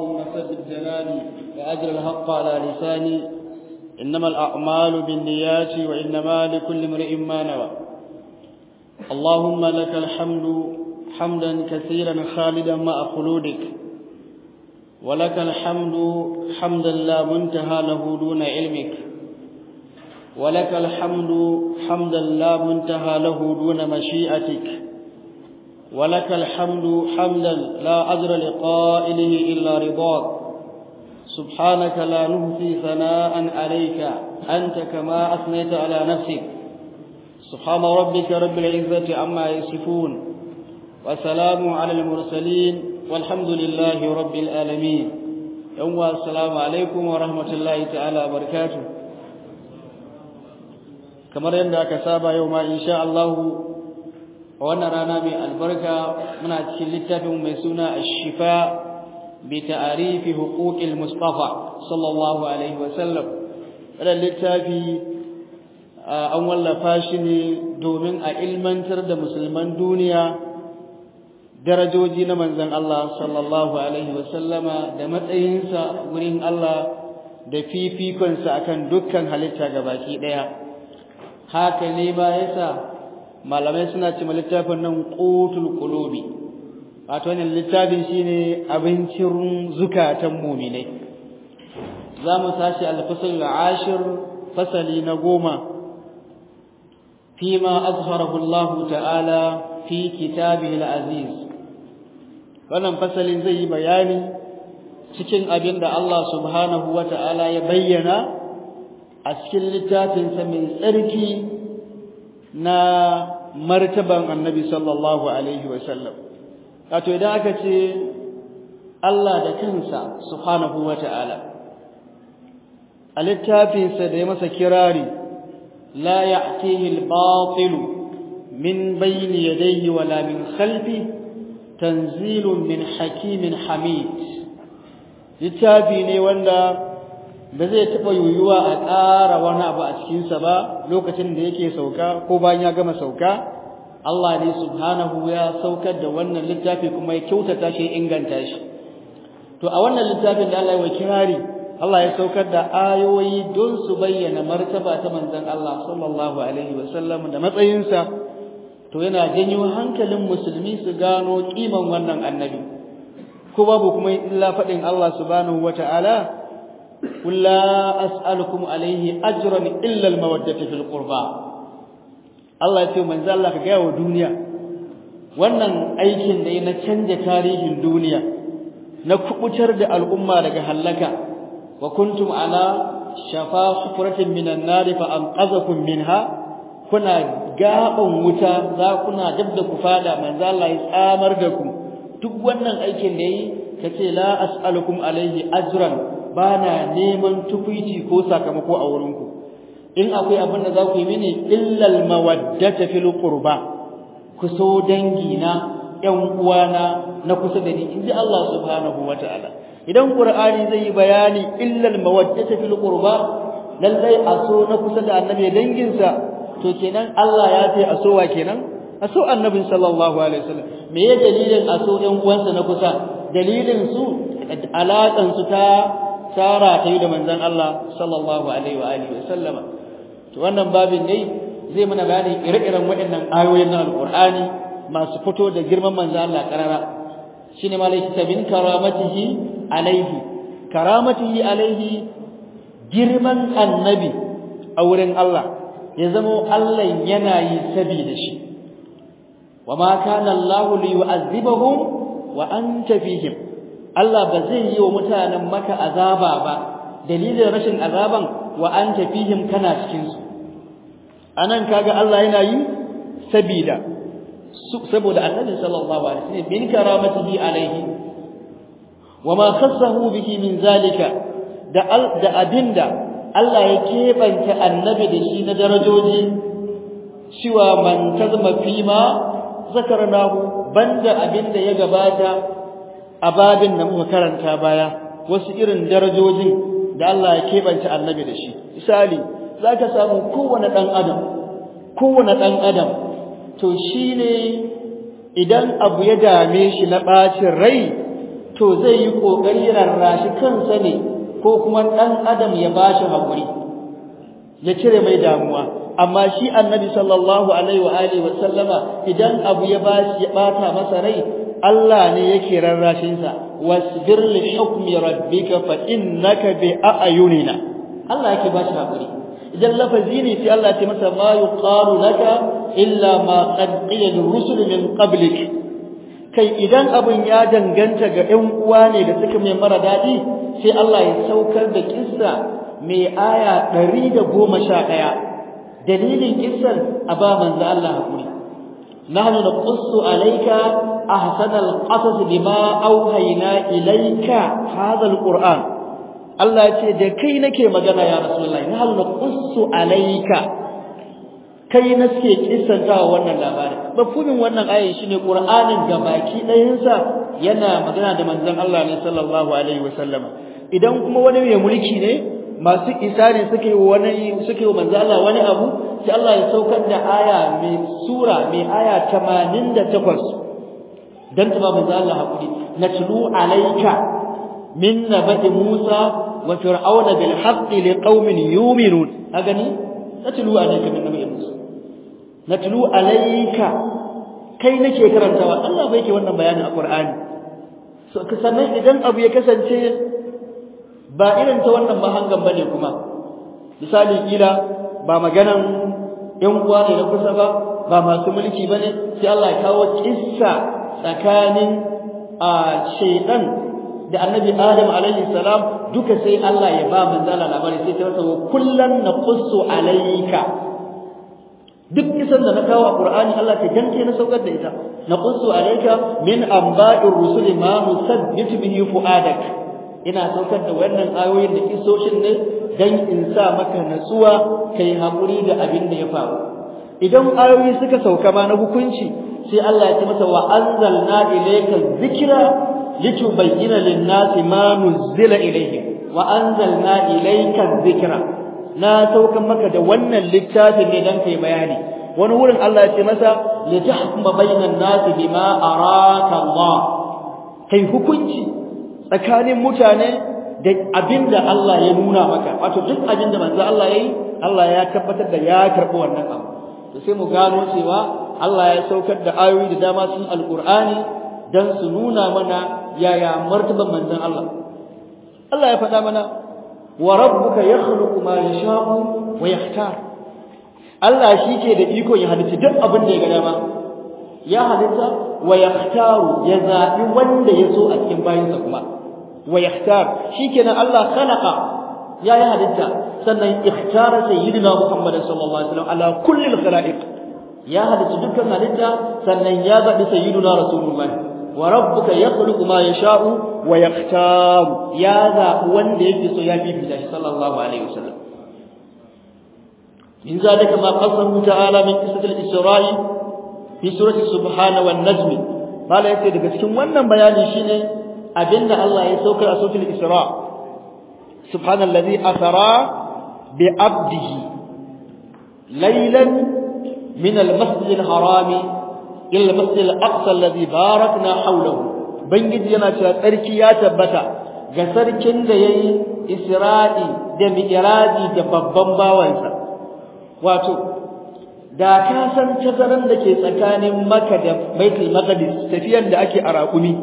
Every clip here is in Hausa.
اللهم ثبت جناني وأجر الحق على لساني إنما الأعمال بالنيات وإنما لكل امرئ ما نوى اللهم لك الحمد حمدا كثيرا خالدا مع خلودك ولك الحمد حمدا لا منتهى له دون علمك ولك الحمد حمدا لا منتهى له دون مشيئتك ولك الحمد حمدا لا أجر لقائله إلا رضاك سبحانك لا نهثي ثناء عليك أنت كما أثنيت على نفسك سبحان ربك رب العزة عما يصفون وسلام على المرسلين والحمد لله رب العالمين يوم السلام عليكم ورحمة الله تعالى وبركاته kamar yadda aka saba yau ma insha Allah wannan rana mai albarka muna cikin littafin mai suna Ash-Shifa bi ta'rifi huquqil Mustafa sallallahu alaihi wa sallam wannan littafi an wallafa shi ne domin a ilmantar da musulman duniya darajoji na manzon Allah sallallahu alaihi wa sallama da matsayinsa wurin Allah da fifikonsa akan dukkan halitta gabaki daya haka ne ba yasa malamai suna ce littafin nan qutul qulubi wato wannan littafin shine abincin zukatan mu'minai zamu tashi al-fasl al-ashir fasali na goma fima azharahu Allah ta'ala fi kitabihi al-aziz wannan fasalin zai yi bayani cikin abin da Allah subhanahu wa ta'ala ya bayyana a cikin littafinsa mai tsarki na martaban annabi sallallahu alaihi wasallam wato idan aka ce Allah da kansa subhanahu wata'ala a littafinsa da ya masa kirari la ya'tihi al-batil min bayni yadayhi wala min khalfi tanzilun min hakimin hamid littafi ne wanda ba zai taɓa yiwuwa a ƙara wani abu a cikinsa ba lokacin da yake sauka ko bayan ya gama sauka Allah ne subhanahu ya saukar da wannan littafi kuma ya kyautata shi inganta shi to a wannan littafin da Allah ya kirari Allah ya saukar da ayoyi don su bayyana martaba ta manzon Allah sallallahu alaihi wasallam da matsayinsa to yana janyo hankalin musulmi su gano kiman wannan annabi ko babu kuma illa faɗin Allah subhanahu wata'ala قل لا أسألكم عليه أجرا إلا المودة في القربى Allah ya ce manzo Allah ka gaya wa duniya wannan aikin da na canja tarihin duniya na kubutar da al'umma daga halaka wa kuntum ala shafa hufratin minan nar fa anqazakum minha kuna gaban wuta za kuna dabda ku fada manzo Allah ya tsamar da ku duk wannan aikin da yi kace la as'alukum alaihi ajran bana neman tukuici ko sakamako a wurinku in akwai abin da za ku yi mini illal mawaddata fil qurba ku so dangi na ƴan uwana na kusa da ni inji Allah subhanahu wataala idan qur'ani zai yi bayani illal mawaddata fil qurba lallai a so na kusa da annabi danginsa to kenan Allah ya ce a so wa kenan a so annabin sallallahu alaihi wasallam me ya dalilin a so ƴan uwansa na kusa dalilin su alaƙan su ta tara ta yi da manzon Allah sallallahu alaihi wa alihi wasallama to wannan babin dai zai mana bayani ire-iren waɗannan ayoyin na alqur'ani masu fito da girman manzon Allah karara shine malaiki tabin karamatihi alaihi karamatihi alaihi girman annabi a wurin Allah ya zamo Allah yana yi saboda shi wama kana Allah liyu'azzibahum wa anta fihim Allah ba zai yi wa mutanen maka azaba ba dalilin rashin azaban wa anta fihim kana cikin su anan kaga Allah yana yi sabida saboda annabi sallallahu alaihi wasallam min karamatihi alaihi wama khassahu bihi min zalika da da abinda Allah ya kebanta annabi da shi na darajoji cewa man kazma fima zakarnahu banda abinda ya gabata a babin da muka karanta baya wasu irin darajojin da Allah ya kebanta annabi da shi misali zaka samu kowane dan adam kowane dan adam to shine idan abu ya dame shi na bacin rai to zai yi kokari rarrashi kansa ne ko kuma dan adam ya bashi hakuri ya cire mai damuwa amma shi annabi sallallahu alaihi wa alihi wa sallama idan abu ya bashi ya bata masa rai Allah ne yake rarrashin sa wasbir li hukmi rabbika fa innaka bi a'yunina Allah yake bashi hakuri idan lafazi ne sai Allah ya ce masa ma yuqalu laka illa ma qad qila rusul min qablik kai idan abin ya danganta ga ƴan uwa ne da suka mai mara dadi sai Allah ya saukar da kissa mai aya 111 dalilin kissan aba manzo Allah hakuri nahnu naqussu alayka ahsana alqasas bima awhayna ilayka hadha alquran Allah ya ce da kai nake magana ya rasulullahi nahnu naqussu alayka kai na suke kissantawa wannan labarin mafhumin wannan ayin shine qur'anin gabaki ɗayansa yana magana da manzon Allah ne sallallahu alaihi wasallama idan kuma wani mai mulki ne masu isa ne suke wani suke manzo Allah wani abu sai Allah ya saukar da aya mai sura mai aya 88 dan ta manzo Allah hakuri natlu alayka min nabi Musa wa fir'auna bil haqqi liqaumin yu'minun agani natlu alayka min nabi Musa natlu alayka kai nake karantawa Allah bai yake wannan bayanin a Qur'ani so sannan idan abu ya kasance ba irin ta wannan mahangan bane kuma misali kila ba maganan yan uwa ne na kusa ba ba masu mulki bane sai Allah ya kawo kissa tsakanin a shaytan da annabi Adam alaihi salam duka sai Allah ya ba manzala labari sai ta wata kullan naqussu alayka duk kisan da na kawo a Qur'ani Allah ta danke na saukar da ita naqussu alayka min anba'ir rusuli ma nusabbitu bihi fu'adak ina saukar da wannan ayoyin da kisoshin ne dan in sa maka natsuwa kai hakuri da abin da ya faru idan ayoyi suka sauka ma na hukunci sai Allah ya ce masa wa anzalna ilayka dhikra litubayyana lin-nasi ma nuzila ilayhim wa anzalna ilayka dhikra na saukan maka da wannan littafin ne dan kai bayani wani wurin Allah ya ce masa litahkuma bainan nasi bima araka Allah kai hukunci tsakanin mutane da abinda Allah ya nuna maka wato duk abinda manzo Allah yayi Allah ya tabbatar da ya karbi wannan abu to sai mu gano cewa Allah ya saukar da ayoyi da dama cikin alqur'ani dan su nuna mana yaya martaban manzon Allah Allah ya faɗa mana wa rabbuka yakhluqu ma yasha'u wa yahtar Allah shi ke da iko ya halitta duk abin da ya ga dama ya halitta wa yahtaru ya zabi wanda ya so a cikin bayinsa kuma wa yahtar shikenan Allah khalaqa ya yi halitta sannan ikhtara sayyidina Muhammad sallallahu alaihi wasallam ala kulli al-khalaiq ya halitta dukkan halitta sannan ya zabi sayyidina Rasulullah wa rabbuka yakhluqu ma yasha'u wa yakhtar ya zabi wanda yake so ya bibita shi sallallahu alaihi wasallam min zalika ma qasamu ta'ala min qissati al-isra'i fi surati subhana wan najm mala yace daga cikin wannan bayani shine abinda Allah ya saukar a suratul Isra subhanallazi asara bi abdihi laylan min al-masjid al-haram ila al-masjid al-aqsa alladhi barakna hawlahu bangiji yana cewa tsarki ya tabbata ga sarkin da yayi Isra'i da Mi'raji da babban bawansa wato da ka san tazaran da ke tsakanin Makka da Baitul Maqdis tafiyan da ake a raƙumi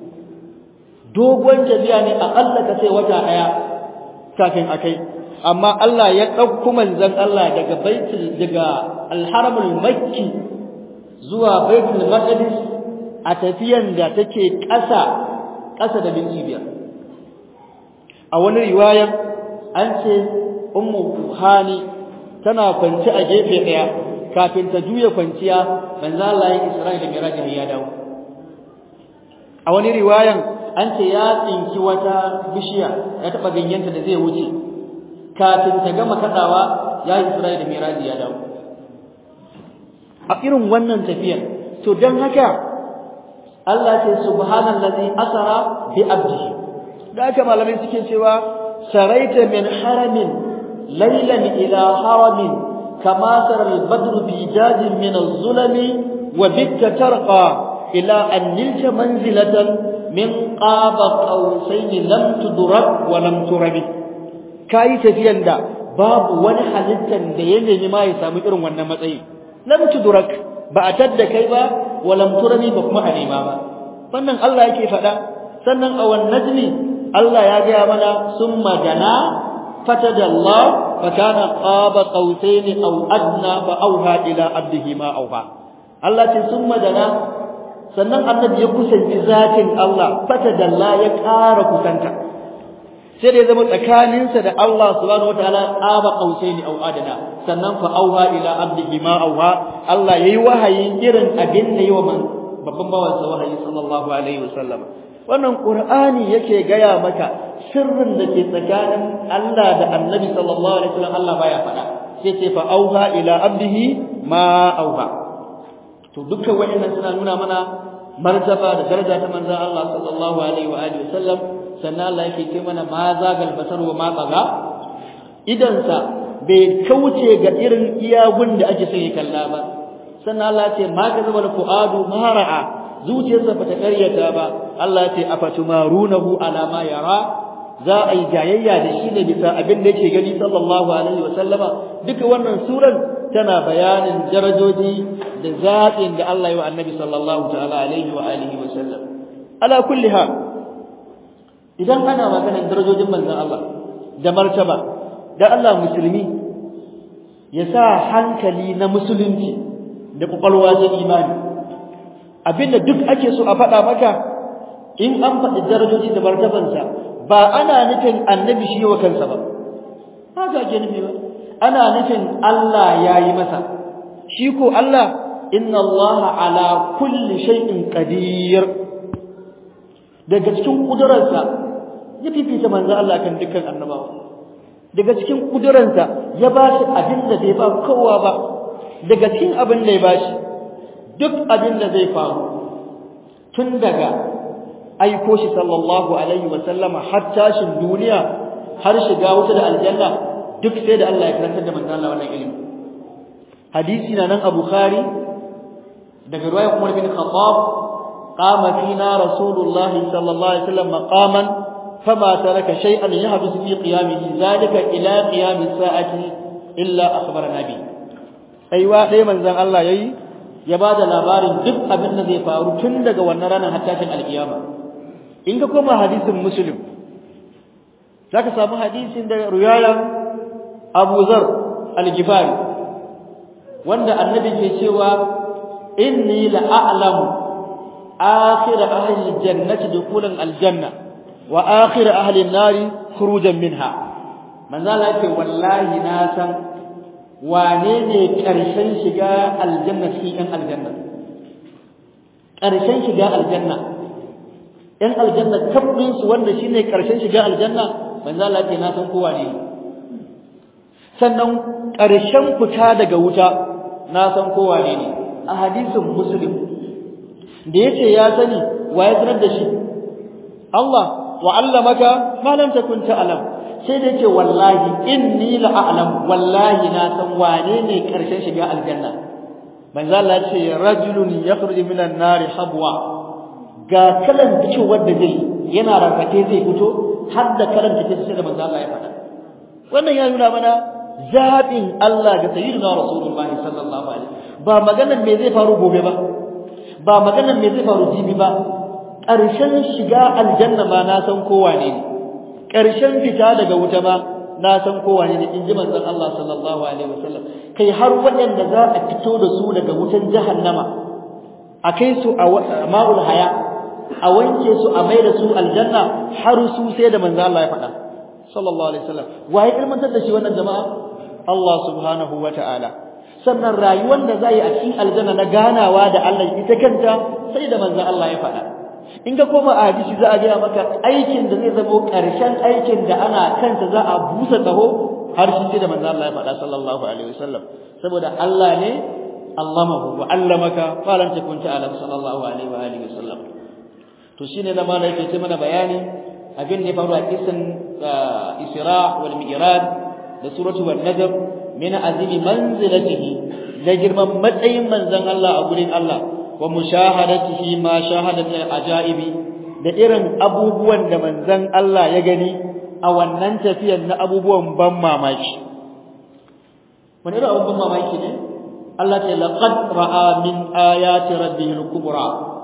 dogon tafiya ne aƙalla ka sai wata ɗaya kafin akai amma Allah ya ɗauko manzon Allah daga baitul daga alharamul makki zuwa baitul maqdis a tafiyan da take ƙasa ƙasa da minti biyar a wani riwayar an ce ummu hani tana kwanci a gefe ɗaya kafin ta juya kwanciya manzo Allah ya Isra'ila da Miraj ya dawo a wani riwayan an ce ya tsinki wata bishiya ya taba ganyenta da zai wuce kafin ta gama kadawa ya Isra'ila da Miraji ya dawo a irin wannan tafiyar to dan haka Allah ce subhanallazi asara bi abdihi da haka malamai suke cewa saraita min haramin laylan ila haramin kama sara al-badr fi jadin min az-zulami wa bitta tarqa ila an nilta manzilatan min qaba qausain lam tudrak wa lam turabi kai tafiyan da babu wani halittan da ya nemi ma ya samu irin wannan matsayi lam tudrak ba a tadda kai ba wa lam turabi ba kuma a nema ba wannan Allah yake faɗa sannan a wan najmi Allah ya gaya mana summa dana fatadallah fakana qaba qausain aw adna fa auha ila abdihi ma auha Allah ce summa dana sannan annabi ya kusanci zatin Allah fatadalla ya ƙara kusanta sai da ya zama tsakaninsa da Allah subhanahu wataala qaba qausain aw adna sannan fa auha ila abdihi ma auha Allah yayi wahayi irin abin da yi wa babban bawansa wahayi sallallahu alaihi wasallam wannan qur'ani yake gaya maka sirrin da ke tsakanin Allah da Annabi sallallahu alaihi wasallam Allah baya faɗa sai ce fa auha ila abdihi ma auha to dukkan wayannan suna nuna mana martaba da daraja ta manzon Allah sallallahu alaihi wa alihi wasallam sannan Allah yake ce mana ma zagal basar wa ma tsaga idan sa bai kauce ga irin iyagun da ake son ya kalla ba sannan Allah ya ce ma ka zama fuadu ma ra'a zuciyarsa bata karyata ba Allah ya ce afatumarunahu ala ma yara za a yi jayayya da shi ne bisa abin da yake gani sallallahu alaihi wa sallama duka wannan suran tana bayanin darajoji da zaɓin da Allah ya wa annabi sallallahu ta'ala alaihi wa alihi wa sallam ala kulli hal idan ana maganar darajojin manzon Allah da martaba da Allah musulmi ya sa hankali na musulunci da kwakwalwa ta imani abinda duk ake so a faɗa maka in an faɗi darajoji da martabansa ba ana nufin annabi shi wa kansa ba haka ake nufi ba ana nufin Allah ya yi masa shi ko Allah inna Allah ala kulli shay'in qadir daga cikin kudurarsa ya fifita manzo Allah kan dukkan annabawa daga cikin kudurarsa ya ba shi abin da bai ba kowa ba daga cikin abin da ya ba shi duk abin da zai faru tun daga aiko shi sallallahu alaihi wa sallama har tashin duniya har shiga wuta da aljanna duk sai da Allah ya karantar da manzo Allah wannan ilimi hadisi na nan a Bukhari daga riwayar Umar bin Khattab qama fina Rasulullah sallallahu alaihi wasallam maqaman fama taraka shay'an yahdusu fi qiyamihi zalika ila qiyam as-sa'ati illa akhbarana bi aiwa dai manzon Allah yayi ya bada labarin duk abin da zai faru tun daga wannan ranar har tashin alkiyama in ka koma hadisin muslim zaka samu hadisin da riwayar Abu Zar al-Ghifari wanda annabi ke cewa inni la a'lamu akhir ahli al-jannati dukhulan al-janna wa akhir ahli an-nari khurujan minha manzo Allah yake wallahi na san wane ne karshen shiga aljanna cikin aljanna karshen shiga aljanna ‘yan aljanna tabbinsu wanda shi ne ƙarshen shiga aljanna manzo Allah ce na san kowa ne sannan ƙarshen fita daga wuta na san kowa ne a hadisin muslim da yace ya sani wa ya sanar da shi Allah wa allamaka ma lam takun ta'lam sai da yace wallahi inni la a'lam wallahi na san wane ne ƙarshen shiga aljanna manzo Allah ce rajulun yakhruju minan nari habwa ga kalan fitowar da zai yana rarrake zai fito har da kalan da sai da manzo Allah ya faɗa wannan ya nuna mana zabin Allah ga sayyidina rasulullahi sallallahu alaihi ba maganar me zai faru gobe ba ba maganar me zai faru jibi ba ƙarshen shiga aljanna ma na san kowa ne ƙarshen fita daga wuta ma na san kowa ne in ji manzon Allah sallallahu alaihi wasallam kai har waɗanda za a fito da su daga wutan jahannama a kai su a ma'ul haya a wanke su a mai da su aljanna har su sai da manzo Allah ya faɗa sallallahu alaihi wasallam waye ilmantar da shi wannan jama'a Allah subhanahu wata'ala sannan rayuwar da zai a cikin aljanna na ganawa da Allah ita kanta sai da manzo Allah ya faɗa in ka koma a hadisi za a ga maka aikin da zai zama ƙarshen aikin da ana kanta za a busa taho har shi sai da manzo Allah ya faɗa sallallahu alaihi wasallam saboda Allah ne allamahu wa allamaka ma lam takun ta'lam sallallahu alaihi wa alihi wasallam to shine da malai yake mana bayani abin da ya faru a kisan Isra wal Mi'raj da suratu wan Najm min azimi manzilatihi da girman matsayin manzon Allah a gurin Allah wa mushahadatihi ma shahada min ajaibi da irin abubuwan da manzon Allah ya gani a wannan tafiyar na abubuwan ban mamaki wani irin abubuwan mamaki ne Allah ta laqad ra'a min ayati rabbihi al-kubra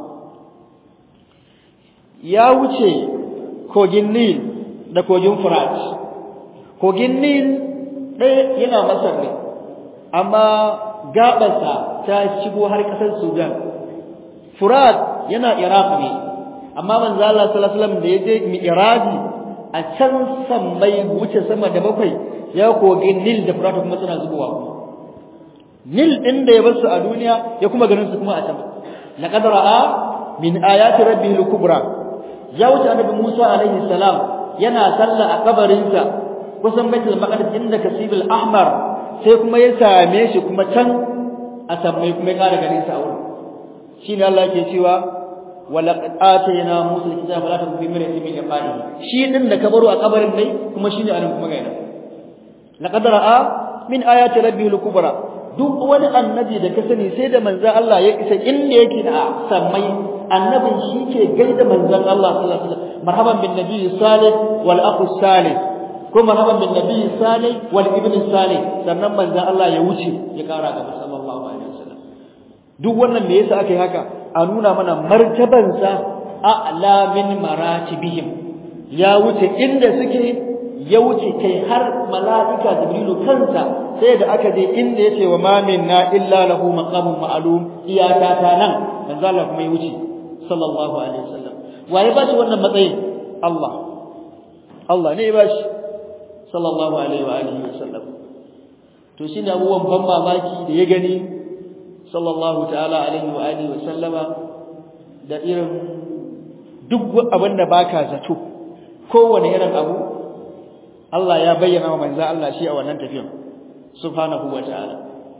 ya wuce kogin Nil da kogin Furat kogin Nil ɗaya yana Masar ne amma gaɓarsa ta shigo har ƙasar Sudan Furat yana Iraq ne amma manzo Allah sallallahu alaihi wasallam da yaje Mi'raji a can sammai wuce sama da bakwai ya kogin Nil da Furat kuma suna zubowa Nil din da ya bar su a duniya ya kuma ganin su kuma a can laqad ra'a min ayati rabbihil kubra ya wuce annabi Musa alaihi salam yana sallah a kabarinsa kusan baitul maqdis inda kasibul ahmar sai kuma ya same shi kuma can a sammai kuma ya kara ganin sa a wurin shine Allah yake cewa walaqad atayna musa alkitaba fala takun fi miryatin min liqa'ihi shi din da kabaro a kabarin dai kuma shine anan kuma ga yana laqad ra'a min ayati rabbihil kubra duk wani annabi da ka sani sai da manzon Allah ya isa inda yake da sammai annabin shi ke gaida manzon Allah sallallahu alaihi wasallam marhaban bin nabi salih wal akhu salih ko marhaban bin nabi salih wal ibn salih sannan manzon Allah ya wuce ya kara gaba sallallahu alaihi wasallam duk wannan me yasa aka yi haka a nuna mana martabansa a'la min maratibihim ya wuce inda suke ya wuce kai har mala'ika jibrilu kansa sai da aka je inda yace wa ma minna illa lahu maqamun ma'lum iyaka ta nan manzo Allah kuma ya wuce sallallahu alaihi wasallam waye ba shi wannan matsayin Allah Allah ne ba shi sallallahu alaihi wa alihi wasallam to shine abubuwan ban mamaki da ya gani sallallahu ta'ala alaihi wa alihi wasallama da irin duk abin da baka zato kowane irin abu Allah ya bayyana wa manzo Allah shi a wannan tafiyar subhanahu wa ta'ala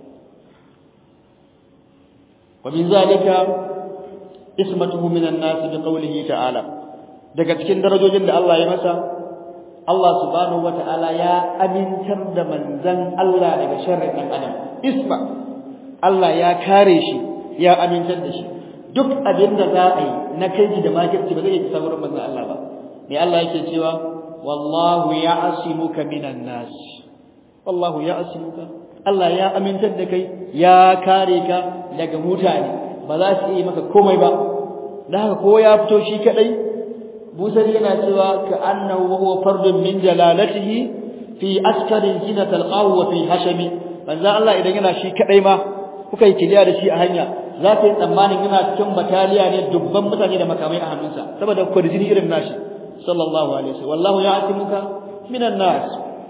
wa min zalika ismatuhu minan nas bi qawlihi ta'ala daga cikin darajojin da Allah ya masa Allah subhanahu wa ta'ala ya amintar da manzon Allah daga sharrin dan adam isma Allah ya kare shi ya amintar da shi duk abin da za a yi na kai da makirci ba zai yi sabuwar manzon Allah ba me Allah yake cewa wallahu ya'simuka minan nas wallahu ya'simuka Allah ya amintar da kai ya kare ka daga mutane ba za su yi maka komai ba da haka ko ya fito shi kadai busari yana cewa ka annahu huwa fardun min jalalatihi fi askarin hina talqahu wa fi hashami manzo Allah idan yana shi kadai ma kuka yi kiliya da shi a hanya za ka yi tsammanin yana cikin bataliya ne dubban mutane da makamai a hannunsa saboda kwarjini irin nashi sallallahu alaihi wasallam wallahu ya'timuka minan nas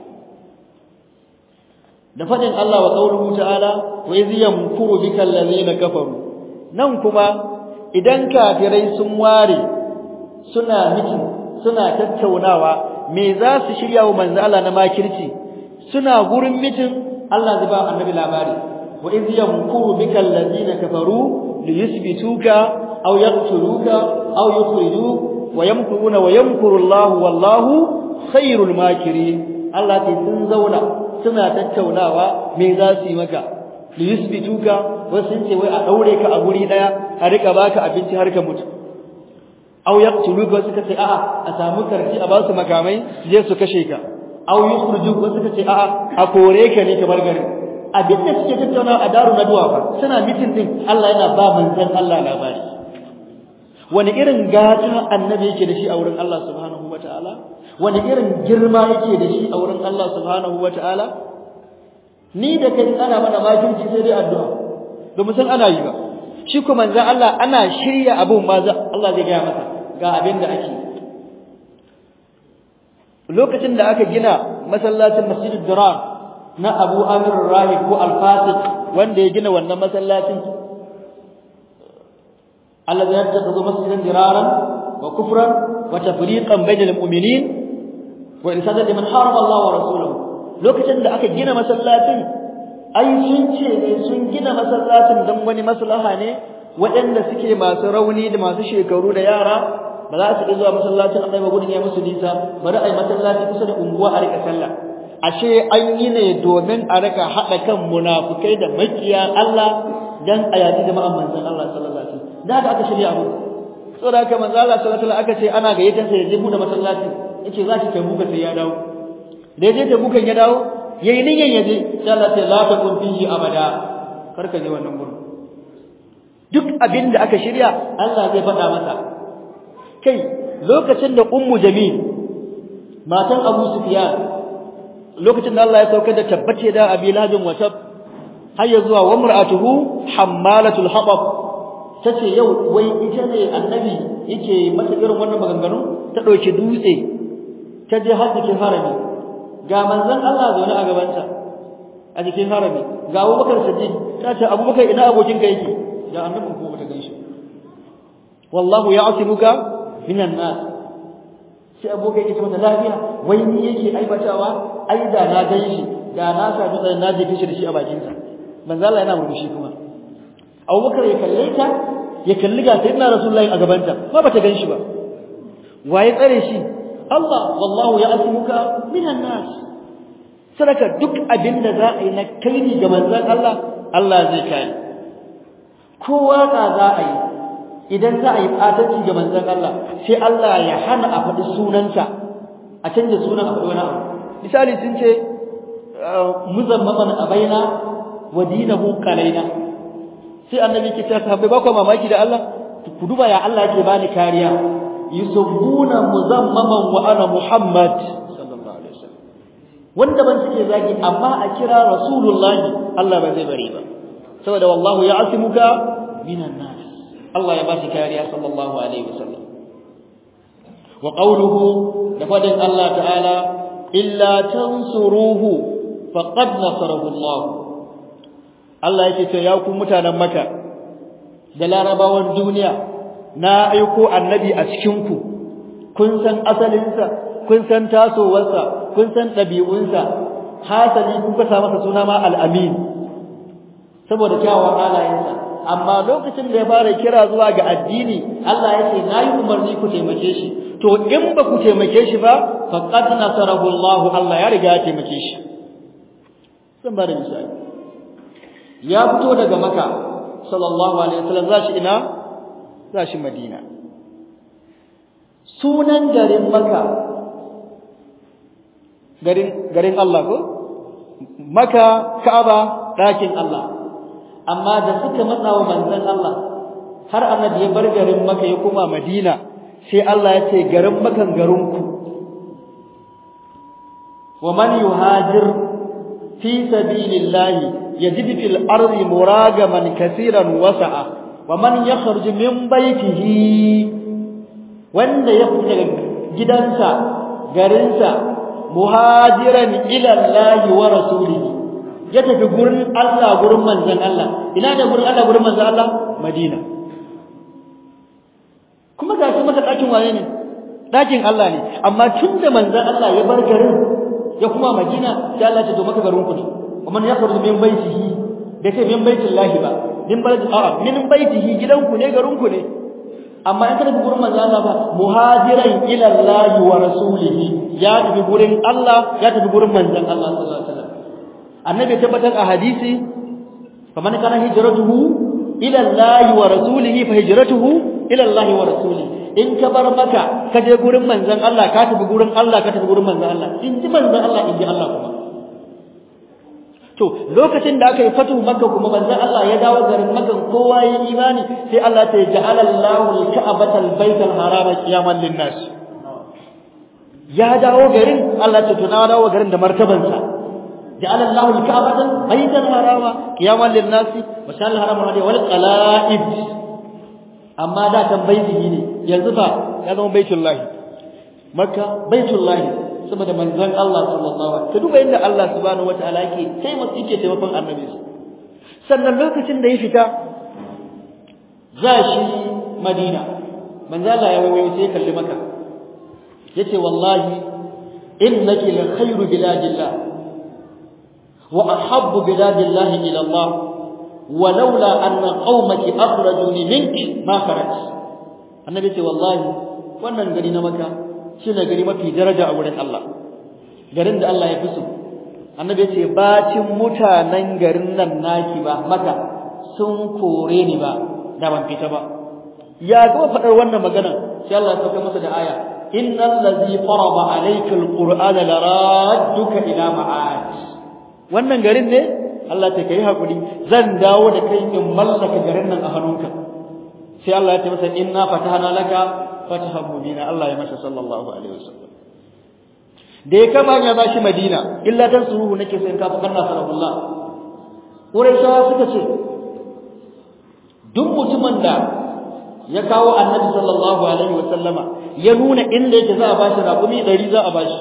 da fadin Allah wa qauluhu ta'ala wa iz yamkuru bika allazina kafaru nan kuma idan kafirai sun ware suna mitin suna tattaunawa me za su shirya wa manzo Allah na makirci suna gurin mitin Allah zai ba annabi labari wa iz yamkuru bika allazina kafaru liyuthbituka aw yaqtuluka aw yukhrijuka ويمكرون ويمكر الله والله خير الماكرين Allah ce sun zauna suna tattaunawa me za su yi maka li yusbituka wasu sun ce wai a daure ka a guri daya a rika baka abinci har ka mutu aw yaqtuluka wasu kace a'a a samu karfi a ba su makamai je su kashe ka aw yukhrijuka wasu kace a'a a kore ka ne ka bar garin abin da suke tattaunawa a daru na duwa fa suna mitin din Allah yana ba manzon Allah labari wani irin gata annabi yake da shi a wurin Allah subhanahu wataala wani irin girma yake da shi a wurin Allah subhanahu wataala ni da kai ana mana makirci sai dai addu'a domin san ana yi ba shi kuma manzo Allah ana shirya abun ma Allah zai gaya masa ga abin da ake lokacin da aka gina masallacin Masjidud Dirar na Abu Amir Rahib ko Al-Fasiq wanda ya gina wannan masallacin الذي يتخذ مسجدا ضرارا وكفرا وتفريقا بين المؤمنين وإرسادا لمن حارب الله ورسوله lokacin da aka gina masallacin ai sun ce ne sun gina masallacin don wani maslaha ne waɗanda suke masu rauni da masu shekaru da yara ba za su iya zuwa masallacin Allah ba gudun ya musu nisa bari ai masallaci kusa da unguwa a rika sallah ashe an yi ne domin a rika haɗa kan munafukai da makiya Allah dan a yaji jama'an manzon Allah sallallahu alaihi wasallam da aka shirya abu saboda haka manzo Allah sallallahu alaihi wasallam aka ce ana gayyatar sa ya je bude masallaci yace za ki tabuka sai ya dawo da yaje tabukan ya dawo yayi niyyar ya je sai Allah ta la ta kun fihi abada kar ka je wannan gurin duk abin da aka shirya Allah zai faɗa masa kai lokacin da ummu jamil matan abu sufyan lokacin da Allah ya saukar da tabbace da abi labin wata har ya zuwa wa mar'atuhu hammalatul hatab tace yau wai ita ne annabi yake mata irin wannan maganganu ta dauki dutse ta je har cikin harami ga manzon Allah zaune a gabanta a cikin harami ga Abubakar Siddiq ta ce Abubakar ina abokin ka yake da annabin ko bata ganshi wallahu ya'timuka minan nas sai abokai yake mata lafiya wai ni yake aibatawa ai da na ganshi da na sa dutsen na jefe shi da shi a bakin sa manzo Allah yana murmushi kuma Abubakar ya kalle ta ya kalli ga sayyidina Rasulullahi a gabanta ba bata ganshi ba waye tsare shi Allah wallahu ya'timuka minan nas sadaka duk abin da za a yi na kaini ga manzon Allah Allah zai kai kowa ka za a yi idan za a yi fatanci ga manzon Allah sai Allah ya hana a faɗi sunanta a canja sunan a faɗi wani abu misali sun ce muzammaman abaina wa dinahu qalaina sai annabi ke cewa sahabbai ba ku mamaki da Allah ku duba ya Allah yake bani kariya yusabbuna muzammaman wa ana muhammad sallallahu alaihi wasallam wanda ban suke zagi amma a kira rasulullahi Allah ba zai bari ba saboda wallahu ya'simuka minan nas Allah ya ba shi kariya sallallahu alaihi wasallam wa qawluhu da fadin Allah ta'ala illa tansuruhu faqad nasarahu Allah Allah yake ce ya ku mutanen Makka da larabawan duniya na aiko annabi a cikin ku kun san asalinsa kun san tasowarsa kun san ɗabi'unsa hasali kuka sa masa suna ma al-amin saboda kyawun halayensa amma lokacin da ya fara kira zuwa ga addini Allah ya ce nayi umarni ku taimake shi to in ba ku taimake shi ba faqad nasarahu Allah Allah ya riga ya taimake shi zan ba da misali ya fito daga Makka sallallahu alaihi wasallam zashi ina zashi Madina sunan garin Makka garin garin Allah ko Makka Ka'aba ɗakin Allah amma da suka matsa wa manzon Allah har annabi ya bar garin Makka ya koma Madina sai Allah ya ce garin Makkan garinku wa man yuhajir fi sabilillahi yajid fil ardi muragaman kaseeran wasa'a wa man yakhruj min baytihi wanda ya fita daga gidansa garinsa muhajiran ila Allah wa rasulihi ya tafi gurin Allah gurin manzon Allah ina da gurin Allah gurin manzon Allah Madina kuma ga shi maka dakin waye ne dakin Allah ne amma tunda manzon Allah ya bar garin ya kuma Madina sai Allah ya ce to maka garin ku ne kuma ya faru min baitihi da ce min baitillahi ba min balad a'a min baitihi gidanku ne garin ku ne amma in ka tafi gurin manzon Allah ba muhajiran ila Allah wa rasulihi ya tafi gurin Allah ya tafi gurin manzon Allah sallallahu alaihi wasallam annabi tabbatar a hadisi faman kana hijratuhu ila Allah wa rasulihi fa hijratuhu ila Allah wa rasulihi in ka bar maka ka je gurin manzon Allah ka tafi gurin Allah ka tafi gurin manzon Allah in ji manzon Allah in ji Allah kuma to lokacin da aka yi fatu makka kuma manzon Allah ya dawo garin makka kowa ya imani sai Allah ta ja'ala Allahu al-ka'batal baital harama qiyaman lin-nas ya dawo garin Allah ta tuna dawo garin da martabansa جعل الله الكعبة بيتا حراما قياما للناس وشان الحرام هذه والقلائد أما دا كان بيته ne yanzu fa ya zama baitullahi makka baitullahi saboda manzon Allah sallallahu alaihi wasallam duba inda Allah subhanahu wataala yake sai mu yake taimakon annabi sannan lokacin da ya fita za shi Madina manzo Allah ya wayo sai kalli maka yace wallahi innaki la khairu biladillah وأحب بلاد الله إلى الله ولولا أن قومك أخرجوني منك ما خرجت النبي صلى والله wannan gari na maka shine gari mafi daraja a wurin Allah garin da Allah ya fi so annabi ya ce bacin mutanen garin nan naki ba maka sun kore ni ba da ban fita ba ya gaba faɗar wannan magana sai Allah ya sauka masa da aya innal ladzi farada alayka alqur'ana laradduka ila ma'ad wannan garin ne Allah ta kai hakuri zan dawo da kai in mallaka garin nan a hannunka sai Allah ya ce masa inna fatahna laka fatahan mubina Allah ya masa sallallahu alaihi wasallam da ya kama ya bashi Madina illa dan suruhu nake sai in ka fakar nasarullah Quraishawa suka ce duk mutumin da ya kawo Annabi sallallahu alaihi wasallama ya nuna inda yake za a bashi raƙumi 100 za a bashi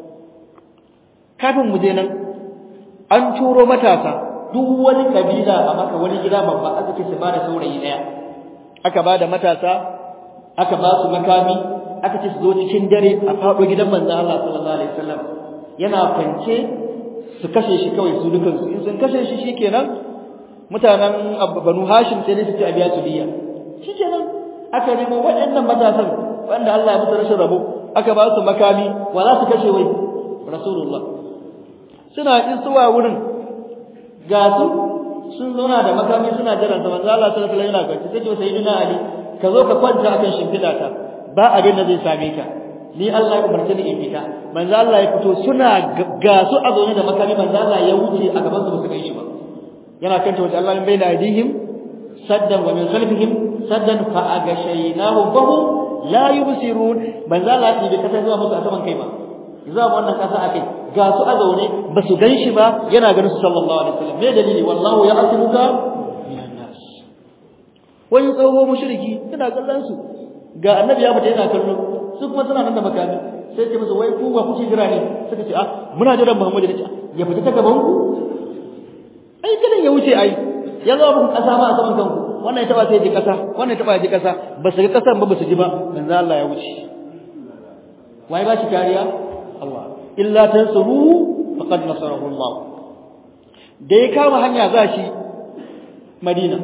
kafin mu je nan an turo matasa duk wani kabila a maka wani gida babba aka ce su ba da saurayi daya aka ba da matasa aka ba su makami aka ce su zo cikin dare a faɗo gidan manzo Allah sallallahu alaihi wasallam yana kwance su kashe shi kawai su dukan su in sun kashe shi shikenan mutanen Banu Hashim sai su ci a biya su diya shikenan aka nemo waɗannan matasan wanda Allah ya musu rashin rabo aka ba su makami wa za su kashe wai Rasulullah suna isuwa wurin ga su sun zauna da makami suna jiran sa manzo Allah sallallahu alaihi wasallam yana kwance sai ce sayyidina Ali ka zo ka kwanta akan shimfida ta ba abin da zai same ka ni Allah ya umarce ni in fita manzo Allah ya fito suna ga su a zaune da makami manzo Allah ya wuce a gaban su ba su gaishe ba yana kanta wajen Allah min bayna aidihim saddan wa min khalfihim saddan fa agashaynahu fahum la yubsirun manzo Allah ya bi kasa zuwa musu a saman kai ba zuwa wannan kasa akai ga su a zaune ba su ganshi ba yana ganin su sallallahu alaihi wasallam me dalili wallahu ya'timuka minan nas wani tsoho mushriki yana kallon su ga annabi ya fita yana kallo su kuma suna nan da makami sai ce musu wai ku ba kuke jira ne suka ce ah muna jiran Muhammadu ne ya fita ta gaban ku ai kadan ya wuce ai ya zo muku kasa ba a saman kanku wannan ya taba sai ji kasa wannan ya taba ji kasa ba su ga kasan ba ba su ji ba manzo Allah ya wuce wai ba shi kariya Allah illa tansuru faqad nasarahu Allah da ya kama hanya za shi Madina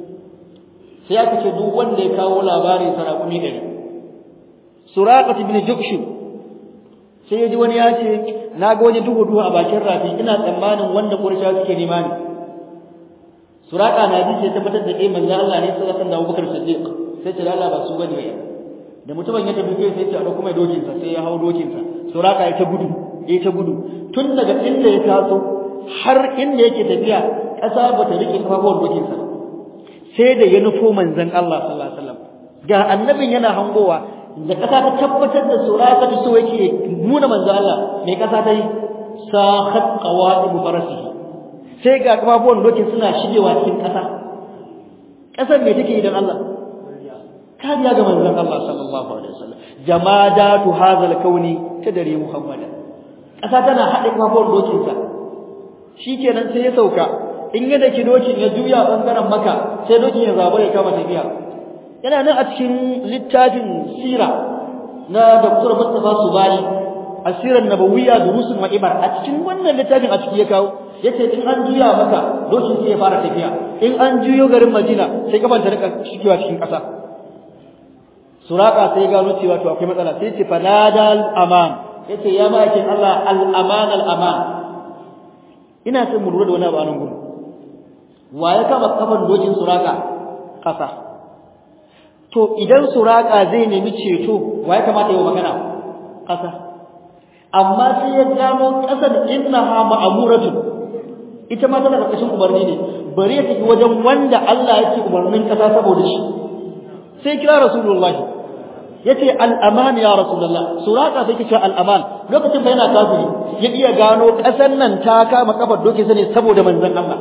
sai aka ce duk wanda ya kawo labarin sarakuni ɗari suraqat ibn jukshu sai ya ji wani ya ce na ga wani duhu duhu a bakin rafi ina tsammanin wanda qurayshawa suke nema ne suraqa na ji sai tabbatar da eh manzo Allah ne sallallahu alaihi wasallam da Abubakar Siddiq sai ce Allah ba su bane ya da mutumin ya tafi sai ce a dauko mai dokin sa sai ya hawo dokin sa suraqa ya ta gudu ya ta gudu tun daga inda ya taso har inda yake tafiya ƙasa ba ta rike kafafuwar dokin sa sai da ya nufo manzon Allah sallallahu alaihi wasallam ga annabin yana hangowa da ƙasa ta tabbatar da suraka ta so yake nuna manzon Allah mai ƙasa ta yi sahat qawaid farasihi sai ga kafafuwan dokin suna shigewa cikin ƙasa ƙasar me take idan Allah kariya ga manzon Allah sallallahu alaihi wasallam jamadatu hadhal kauni tadri muhammadan ƙasa tana haɗe kafafuwan dokin sa shikenan sai ya sauka in ya daki dokin ya juya bangaren maka sai dokin ya zaba ya kama tafiya yana nan a cikin littafin sira na Dr. Mustafa Subali asirar nabawiyya durusun wa ibar a cikin wannan littafin a ciki ya kawo yace in an juya maka dokin sai ya fara tafiya in an juyo garin Madina sai kafan ta rika shigewa cikin ƙasa suraka sai gano cewa to akwai matsala sai ce fanadal aman yace ya ma'aikin Allah al aman al aman ina son mu lura da wani abu a nan gudu wa ya kama kafan dokin suraka ƙasa to idan suraka zai nemi ceto wa ya kamata yi magana ƙasa amma sai ya gano ƙasar innaha ma'amuratu ita ma tana ƙarƙashin umarni ne bari ya tafi wajen wanda Allah yake umarnin ƙasa saboda shi sai kira rasulullahi yace al-aman ya rasulullah suraka sai kice al-aman lokacin fa yana kafiri ya iya gano ƙasar nan ta kama kafar doke sa ne saboda manzon Allah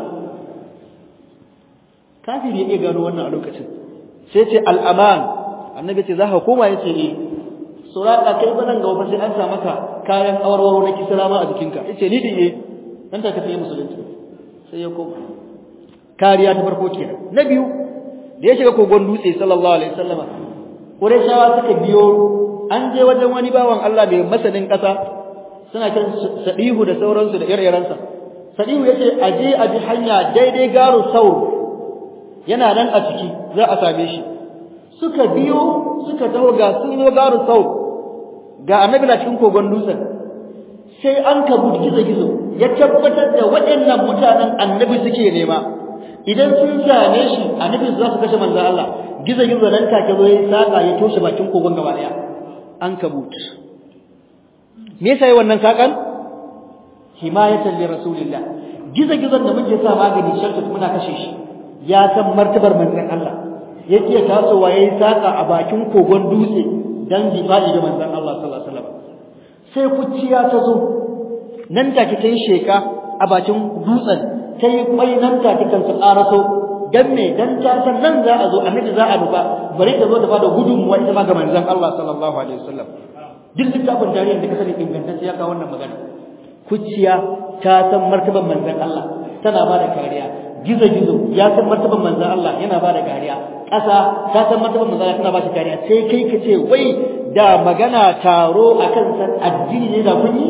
kafiri ya iya gano wannan a lokacin sai ce al-aman annabi ce za ka koma yace eh suraka kai ba nan ga wata sai an sa maka kayan awarwaro na kisra ma a jikinka yace ni din eh dan ta kace musulunci sai ya koma kariya ta farko kenan na biyu da ya shiga kogon dutse sallallahu alaihi wasallama qurayshawa suka biyo an je wajen wani bawan Allah mai masanin kasa suna kan sadihu da sauransu da ire-irensa sadihu yace aje a bi hanya daidai garu saur yana nan a ciki za a same shi suka biyo suka taho ga sun zo garu saur ga annabi na cikin kogon dutsen sai an kabu gizo-gizo ya tabbatar da waɗannan mutanen annabi suke nema idan sun same shi annabi za su kashe manzon Allah gizo gizo nan take zo yayi saka ya toshe bakin kogon gaba daya an kabut me yasa yi wannan sakan himayatan li rasulillah gizo gizon da muke sa magani shartu muna kashe shi ya san martabar manzon Allah yake tasowa yayi saka a bakin kogon dutse dan difa'i da manzon Allah sallallahu alaihi wasallam sai kuciya ta zo nan take tayi sheka a bakin dutsen tayi kwai nan take kan su karaso dan me dan ta san nan za a zo annabi za a nufa bari ta zo ta bada gudunmuwa ita ma ga manzon Allah sallallahu alaihi wasallam duk littafin tarihin da ka sani ingantacce ya kawo wannan magana kuciya ta san martaban manzon Allah tana bada kariya gizo gizo ya san martaban manzon Allah yana bada kariya ƙasa ta san martaban manzon Allah tana bada kariya sai kai ka ce wai da magana taro akan san addini ne da kun yi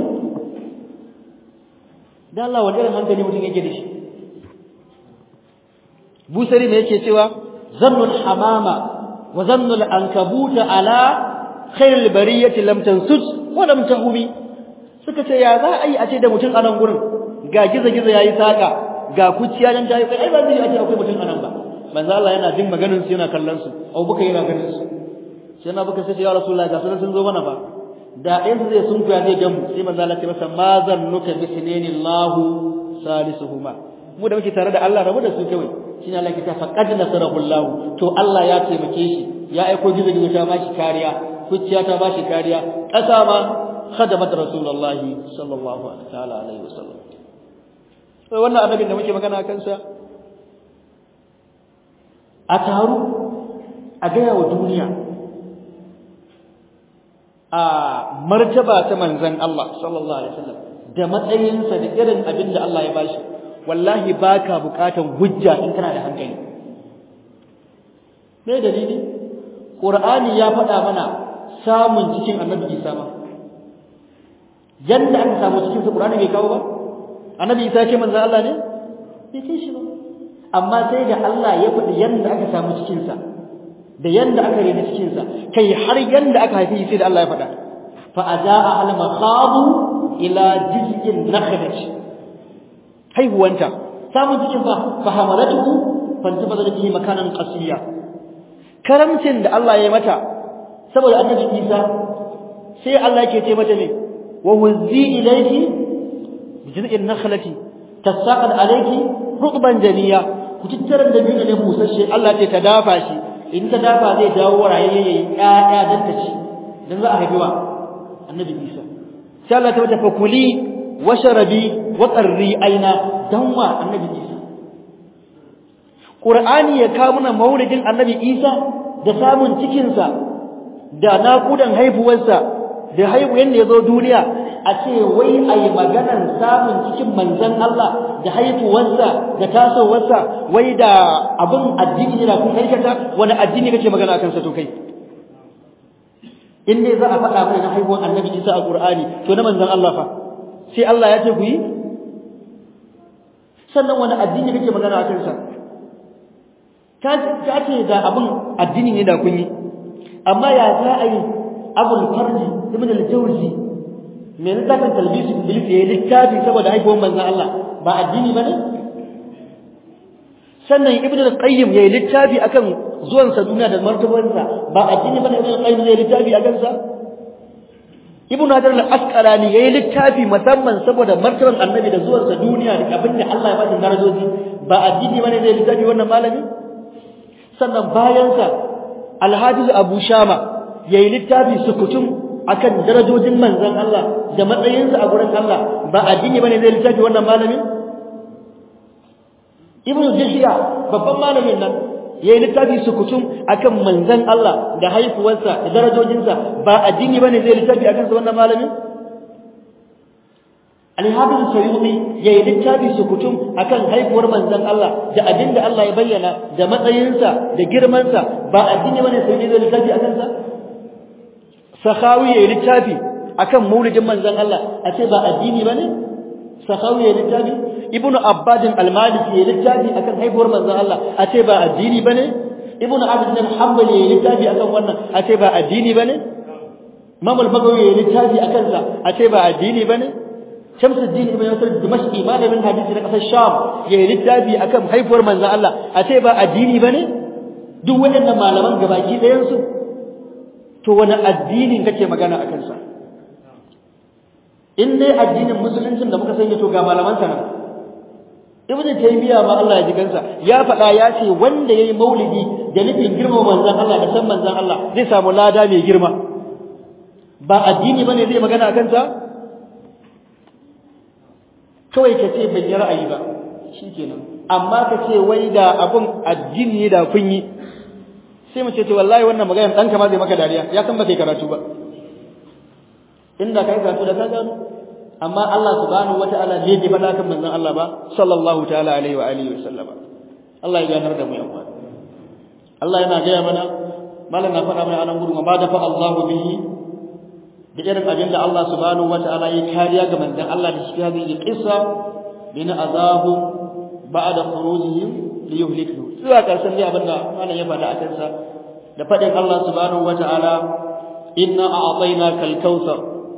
da Allah wani irin hankali mutum yake da shi busari ne yake cewa zannul hamama wa zannul ankabuta ala khairul bariyati lam tansud wa lam tahumi suka ce ya za a yi a ce da mutum a nan gurin ga gizo-gizo yayi saka ga kuciya dan tayi kai ai ba zai a ce akwai mutum a nan ba manzo Allah yana jin maganar su yana kallon su Abu Bakar yana ganin su sai na baka sai ya Rasulullah ga sunan sun zo mana fa da ɗayan su zai sunkuya zai gamu sai manzo Allah ya ce masa ma zannuka bi sinanillahu salisuhuma mu da muke tare da Allah rabu da su kawai shine Allah ke ta faqad nasarahullahu to Allah ya taimake shi ya aiko gizo-gizo ta bashi kariya kuciya ta bashi kariya ƙasa ma khadamat rasulullahi sallallahu ta'ala alaihi wasallam sai wannan annabin da muke magana kansa a taru a gaya wa duniya a martaba ta manzon Allah sallallahu alaihi wasallam da matsayinsa da irin abin da Allah ya bashi wallahi baka bukatan hujja in kana da hankali me dalili qur'ani ya faɗa mana samun cikin annabi Isa ma yanda aka samu cikin sa Qur'ani bai kawo ba annabi Isa ce manzo Allah ne bai ce shi ba amma sai da Allah ya faɗi yanda aka samu cikin sa da yanda aka rena cikin sa kai har yanda aka haifi sai da Allah ya faɗa fa ajaa al makhadu ila jiz'in nakhlati haihuwanta samun cikin fa fa hamalatuhu fantabada bihi makanan qasiya karamcin da Allah ya mata saboda annabi Isa sai Allah yake ce mata ne wa wuzzi ilayki bijiz'in nakhlati tasaqad alayki rutban janiya ku tattaran da biyu ne busasshe Allah ce ta dafa shi in ta dafa zai dawo rayayye yayi ƴaƴa dan ta ci dan za a haifi wa annabi Isa sai Allah ta mata fakuli washrabi wa qarri aina dan wa annabi Isa Qur'ani ya kawo mana maulidin annabi Isa da samun cikin sa da naƙudan haifuwarsa da haihuwar da ya zo duniya a ce wai a yi maganar samun cikin manzan Allah da haifuwarsa da tasowarsa wai da abin addini ne da kun aikata wani addini kake magana akan sa to kai in dai za a faɗa mai na haihuwar annabi Isa a Qur'ani to na manzan Allah fa sai Allah ya ce ku yi sannan wani addini kake magana akan sa ka ce da abin addini ne da kun yi amma ya za a yi abul farji ibn al-jawzi me ne zakan talbisu iblis ya littafi saboda haihuwar manzon Allah ba addini bane sannan ibn al-qayyim ya littafi akan zuwan sa duniya da martabarsa ba addini bane ibn al-qayyim ya littafi akan sa ibn hajar al-asqalani ya littafi musamman saboda martabar annabi da zuwan sa duniya da abin da Allah ya ba shi darajoji ba addini bane zai littafi wannan malami sannan bayan sa Alhafiz Abu Shama yayi littafi sukutum akan darajojin manzon Allah da matsayinsa a gurin Allah ba addini bane zai littafi wannan malamin Ibn Jishiya babban malamin nan yayi littafi sukutum akan manzon Allah da haifuwarsa da darajojinsa ba addini bane zai littafi akan sa wannan malamin Al-Hafiz Sayyidi yayi littafi sukutum akan haifuwar manzon Allah da abinda Allah ya bayyana da matsayinsa da girmansa ba addini bane sai zai littafi akan sa Sakhawi yayi littafi akan maulidin manzon Allah a ce ba addini bane Sakhawi yayi littafi Ibn Abbad al-Maliki yayi littafi akan haifuwar manzon Allah a ce ba addini bane Ibn Abd al-Hanbali yayi littafi akan wannan a ce ba addini bane Imam al-Bagawi yayi littafi akan sa a ce ba addini bane Shamsuddin ibn Yusuf Dimashqi malamin hadisi na kasar Sham yayi littafi akan haifuwar manzon Allah a ce ba addini bane duk waɗannan malaman gabaki ɗayan su to wani addinin kake magana a kansa in dai addinin musuluncin da muka sanya to ga malaman sa nan ibn taymiya ma Allah ya ji kansa ya faɗa ya ce wanda yayi maulidi da nufin girma manzon Allah da san manzon Allah zai samu lada mai girma ba addini bane zai magana a kansa kawai ka ce ban yi ra'ayi ba shikenan amma ka ce wai da abun addini da kun yi sai mu ce to wallahi wannan magana dan ma zai maka dariya ya san ba kai karatu ba inda kai karatu da ka gano amma Allah subhanahu wataala bai ji fada kan manzon Allah ba sallallahu ta'ala alaihi wa alihi wasallam Allah ya ganar da mu yan uwa Allah yana gaya mana malam na faɗa mana anan gurin ba da fa Allahu bihi da irin abin da Allah subhanahu wataala ya kariya ga manzon Allah da shi hadhihi qissa min azabu ba'da khurujihim liyuhliku zuwa karshen dai abin da malam ya faɗa a kansa da faɗin Allah subhanahu wataala inna a'tainaka al-kautsar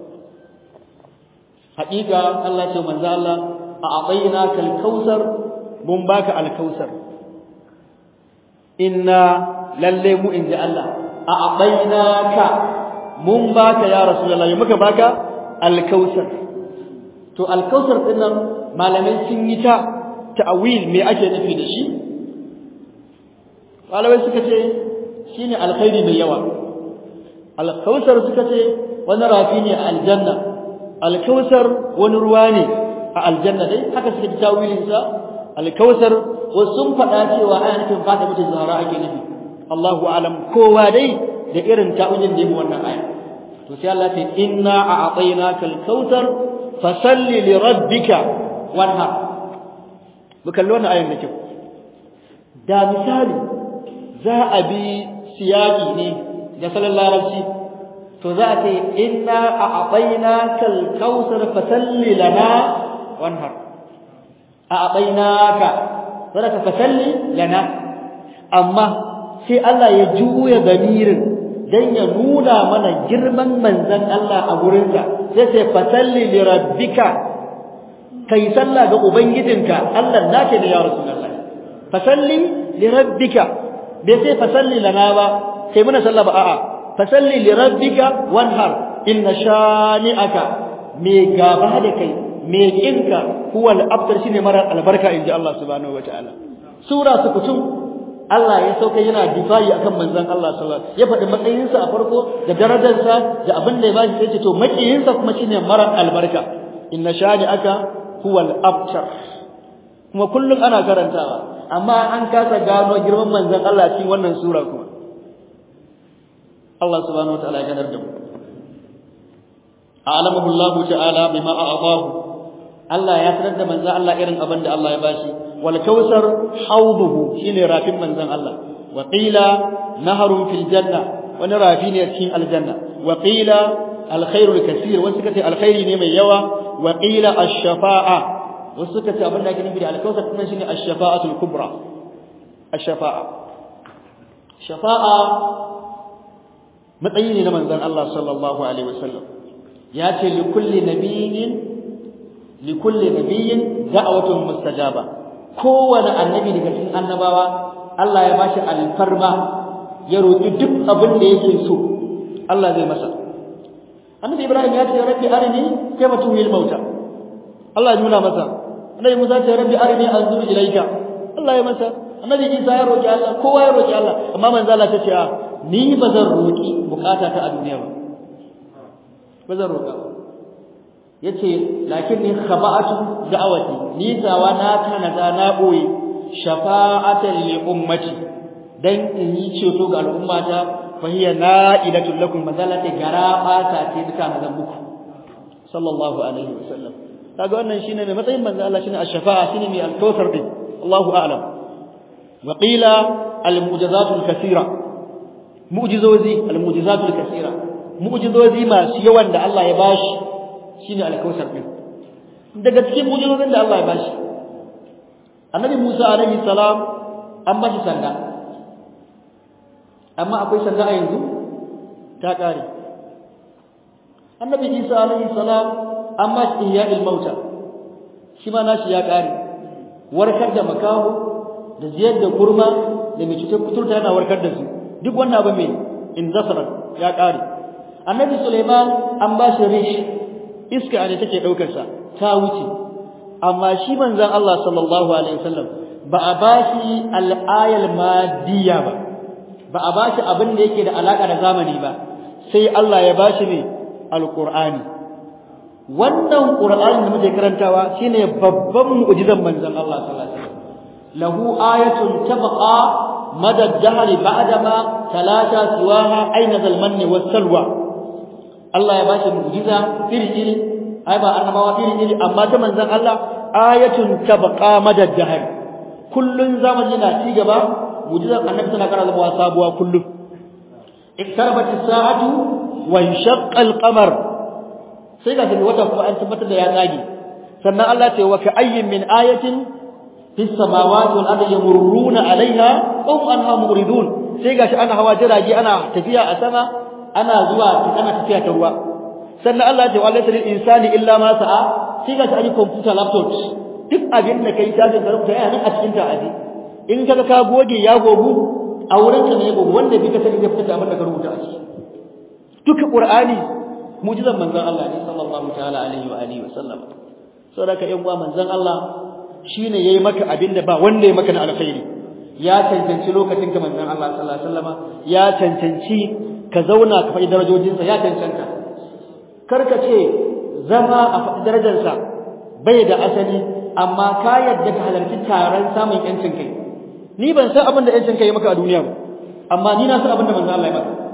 haƙiƙa Allah ce manzo Allah a a'tainaka al-kautsar mun baka al-kautsar inna lalle mu inji Allah a a'tainaka mun baka ya rasulullah ya muka baka al-kautsar to al-kautsar din nan malamai sun yi ta ta'awil me ake nufi da shi malamai suka ce shine alkhairi mai yawa al-kautsar suka ce wani rafi ne a aljanna alkausar wani ruwa ne a aljanna dai haka suke tawilin sa alkausar wasu sun faɗa cewa ana nufin fata mutum zahara ake nufi Allahu alam kowa dai da irin ta'awilin da yi wannan aya to sai Allah ce inna a'tainaka alkautsar fasalli li rabbika wanhar mu kalli wannan ayan da kyau da misali za a bi siyaki ne da sallallahu larabci to za a ce inna a'tainaka al-kautsar fasalli lana wanhar a'tainaka sadaka fasalli lana amma sai Allah ya juya damirin dan ya nuna mana girman manzon Allah a gurinsa sai sai fasalli li rabbika kai sallah ga ubangijinka Allah nake ne ya rasulullah fasalli li rabbika bai sai fasalli lana ba kai muna sallah ba a'a fasalli li rabbika wanhar inna shani'aka me gaba da kai me kinka huwa al-abtar shine mara albarka inji Allah subhanahu wataala sura sukutum Allah ya sauka yana difayi akan manzon Allah sallallahu alaihi wasallam ya faɗi matsayinsa a farko da darajarsa da abin da ya bashi sai ce to makiyinsa kuma shine mara albarka inna shani'aka huwa al-abtar kuma kullum ana karantawa amma an kasa gano girman manzon Allah cikin wannan sura kuma Allah subhanahu wataala ya ganar da mu a'lamahu Allah ta'ala bima a'tahu Allah ya sanar da manzon Allah irin abin da Allah ya bashi wal kausar hawduhu shine rafin manzon Allah wa qila naharun fil janna wani rafi ne cikin aljanna wa qila alkhairul kaseer wasu kace alkhairi ne mai yawa wa qila ash-shafa'a wasu kace abin da ake nufi da alkausar kuma shine ash-shafa'atul kubra ash-shafa'a shafa'a matsayi ne na manzon Allah sallallahu alaihi wasallam ya ce li kulli nabiyyin li kulli nabiyyin da'watun mustajaba kowane annabi daga cikin annabawa Allah ya bashi alfarma ya roki duk abin da yake so Allah zai masa annabi Ibrahim ya ce rabbi arini kayfa tuhil mauta Allah ya nuna masa annabi Musa ya ce rabbi arini anzur ilayka Allah ya masa annabi Isa ya roki Allah kowa ya roki Allah amma manzo Allah ta ce ni ba zan roki bukata ta a duniya ba ba zan roka yace lakinni khaba'atu da'awati ni tawa na tanada na boye shafa'atan li ummati dan in yi ceto ga al'ummata fa hiya na'ilatul lakum mazalati garaba ta ce duka na muku sallallahu alaihi wasallam kaga wannan shine mai matsayin manzo Allah shine ash-shafa'a shine mai al-kautsar din Allahu a'lam wa qila al-mu'jizatul kathira mu'jizozi al-mu'jizatul kathira mu'jizozi masu yawan da Allah ya bashi shine al-kausar din daga cikin mu'jizozin da Allah ya bashi annabi Musa alaihi salam an bashi sanda amma akwai sanda a yanzu ta kare annabi Isa alaihi salam an bashi ihya'il mauta shi ma nashi ya kare warkar da makaho da ziyar da kurma da mai cutar kuturta yana warkar da su duk wannan abu mai indasara ya kare annabi Sulaiman an ba shi rish iska ne take daukar sa ta wuce amma shi manzon Allah sallallahu alaihi wasallam ba a ba shi al-ayal madiyya ba ba a ba shi abin da yake da alaka da zamani ba sai Allah ya ba shi ne al-Qur'ani wannan Qur'ani da muke karantawa shine babban mu'jizan manzon Allah sallallahu alaihi wasallam lahu ayatun tabqa مدى الدهر بعدما تلاشى سواها أين ذا المن والسلوى الله يباشي معجزة إرجل أي با أنما إرجل أما تمن ذا الله آية تبقى مدى الدهر كل زمن لنا تيجبا معجزة النبي صلى الله عليه وسلم وأصابها كله اقتربت الساعة وانشق القمر سيغا في الوتف أن تبتد يا ناجي سنة الله وكأي من آية في السماوات والأرض يمرون عليها هم أنها مغردون sai gashi ana hawa jirage ana tafiya a sama ana zuwa ana tafiya ta ruwa sannan Allah ya ce wallahi lil insani illa ma sa'a sai gashi ani computer laptop duk abin da kai ta ga rubuta yana a cikin ta aji in kaga ka goge ya gogu a wurin ka ne gogu wanda bi ka sani zai fita abin da ka rubuta a ciki duka qur'ani mu'jizan manzon Allah ne sallallahu ta'ala alaihi wa alihi wa sallam saboda ka yan uwa manzon Allah shine yayi maka abinda ba wanda ya maka na alkhairi ya cancanci lokacin ka manzon Allah sallallahu alaihi wasallama ya cancanci ka zauna ka faɗi darajojinsa ya cancanta karka ce zama a faɗi darajarsa bai da asali amma ka yadda ka halarci taron samun yancin kai ni ban san abin da yancin kai ya maka a duniya ba amma ni na san abin da manzon Allah ya maka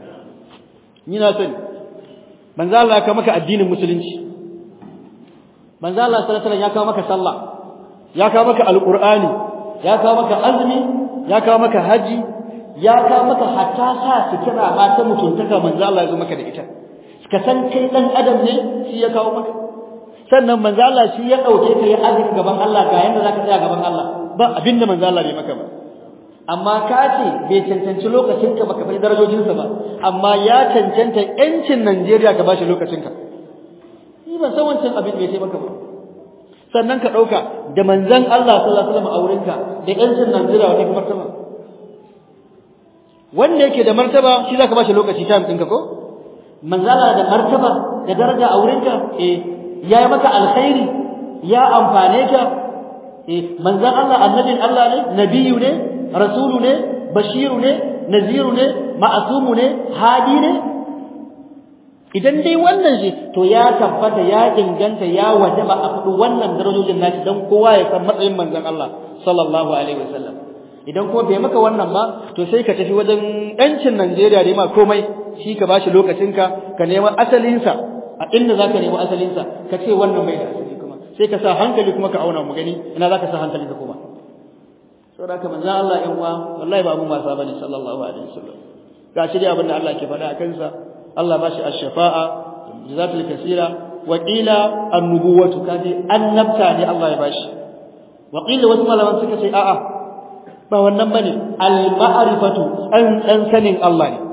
ni na sani manzon Allah ya kawo maka addinin musulunci manzon Allah sallallahu alaihi wasallam ya kawo maka sallah ya kawo maka alqur'ani ya kawo maka azumi ya kawo maka haji ya kawo maka hatta sa sutura ma ta mutuntaka manzo Allah ya zo maka da ita ka san kai dan adam ne shi ya kawo maka sannan manzo Allah shi ya dauke ka ya azumi gaban Allah ga yanda zaka tsaya gaban Allah ba abinda manzo Allah bai maka ba amma ka ce bai cancanci lokacin ka baka bai darajojin sa ba amma ya cancanta yancin Najeriya ka bashi lokacin ka ni ban san wancan abin bai taimaka ba sannan ka dauka da manzon Allah sallallahu alaihi wasallam a wurinka da yancin Najeriya wani martaba wanda yake da martaba shi zaka bashi lokaci time ɗinka ko manzala da martaba da daraja a wurinka eh yayi maka alkhairi ya amfane ka eh manzon Allah annabin Allah ne nabiyu ne rasulu ne bashiru ne naziru ne ma'asumu ne hadi ne idan dai wannan shi to ya tabbata ya inganta ya wajaba a faɗi wannan darajojin nashi dan kowa ya san matsayin manzon Allah sallallahu alaihi wasallam idan kuma bai maka wannan ba to sai ka tafi wajen ɗancin Najeriya da ma komai shi ka bashi lokacinka ka nemi asalinsa a inda zaka nemi asalinsa ka ce wannan bai da asali kuma sai ka sa hankali kuma ka auna mu gani ina zaka sa hankali ka kuma saboda haka manzon Allah yan uwa wallahi ba mu wasa bane sallallahu alaihi wasallam gashi dai abin da Allah ke faɗa a kansa Allah bashi ash-shafa'a jazatul kaseera wa qila an-nubuwatu kaji annabta ne Allah ya bashi wa qila wasu malaman suka ce a'a ba wannan bane al-ma'rifatu an dan sanin Allah ne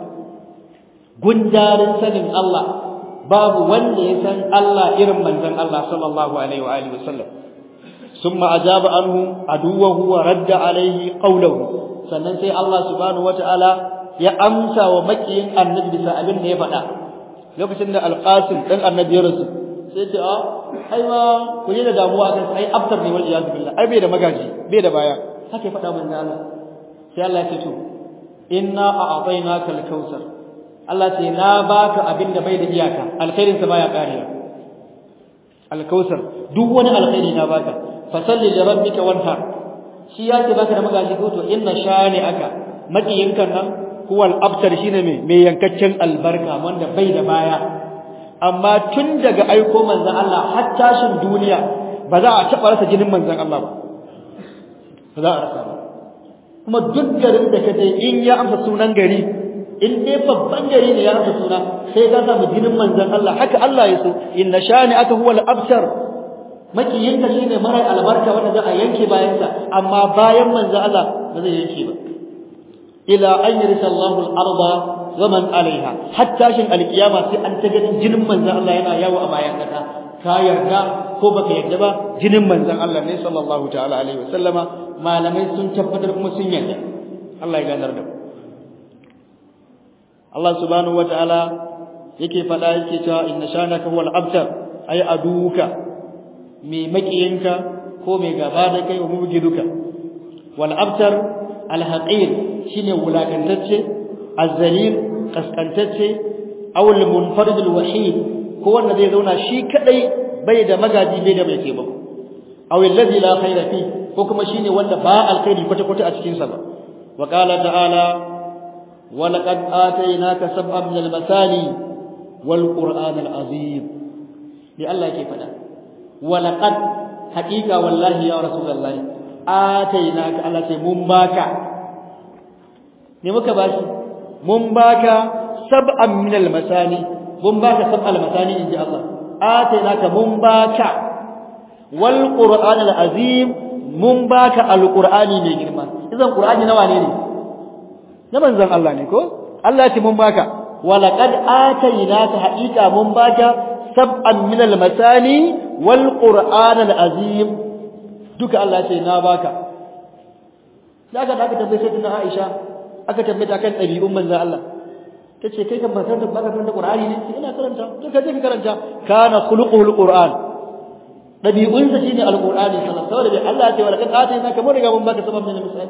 gundarin sanin Allah babu wanda ya san Allah irin manzon Allah sallallahu alaihi wa alihi wasallam summa ajaba anhu aduwahu wa radda alaihi qawluhu sannan sai Allah subhanahu wataala ya amsa wa makiyin annabi bisa abin da ya faɗa lokacin da al-qasim dan annabi ya rasu sai ce a ai ma ku yi da damuwa akan ai aftar ne wal iyad billah ai bai da magaji bai da baya haka ya faɗa manzo Allah sai Allah ya ce to inna a'tainaka al-kautsar Allah ce na baka abin da bai da iyaka alkhairin sa baya karewa al-kautsar duk wani alkhairi na baka fasalli li rabbika wanhar shi ya ce baka da magaji ko to inna shani aka makiyinkan nan huwa al-abtar shine me me yankaccen albarka wanda bai da baya amma tun daga aiko manzon Allah har tashin duniya ba za a taɓa rasa jinin manzon Allah ba ba za a rasa ba kuma duk garin da ka je in ya amsa sunan gari in dai babban gari ne ya amsa suna sai ka samu jinin manzon Allah haka Allah ya so inna shani aka huwa al-abtar makiyinka shine mara albarka wanda za a yanke bayansa amma bayan manzon Allah ba zai yanke ba ila an yarisa Allahu al-arda wa man alaiha hatta shin alkiyama sai an ta ganin jinin manzon Allah yana yawo a bayan kasa ka yarda ko baka yarda ba jinin manzon Allah ne sallallahu ta'ala alaihi wasallama malamai sun tabbatar kuma sun yarda Allah ya ganar da mu Allah subhanahu wataala yake faɗa yake cewa inna shanaka huwal abtar ay aduka mai makiyinka ko mai gaba da kai wa mubgiduka wal abtar al haqir shine wulakantacce azzalil kaskantacce aw al munfarid al wahid ko wanda zai zauna shi kadai bai da magaji bai da mai taimako aw alladhi la khayra fi ko kuma shine wanda ba alkhairi kwata kwata a cikin sa ba wa qala ta'ala wa laqad atainaka sab'an min al masani wal qur'an al azim ni Allah yake fada wa laqad haqiqa wallahi ya rasulullahi atainaka Allah sai mun baka ne muka bashi mun baka sab'an min al masani mun baka sab'al masani inji Allah atainaka mun baka wal qur'an al azim mun baka al qur'ani mai girma idan qur'ani nawa ne ne na manzon Allah ne ko Allah ya ce mun baka walaqad atainaka haqiqa mun baka sab'an min al masani wal qur'an al azim duka Allah ya ce na baka daga da aka tambaye sai Aisha aka tambaye ta kan ɗabi'un manzon Allah tace kai kan bakar da baka karanta Qur'ani ne sai ina karanta to ka je ka karanta kana khuluquhul Qur'an dabi'un sa shine alqur'ani sallallahu alaihi wasallam Allah ya ce wala kad atayna kamar riga mun baka sabab min misal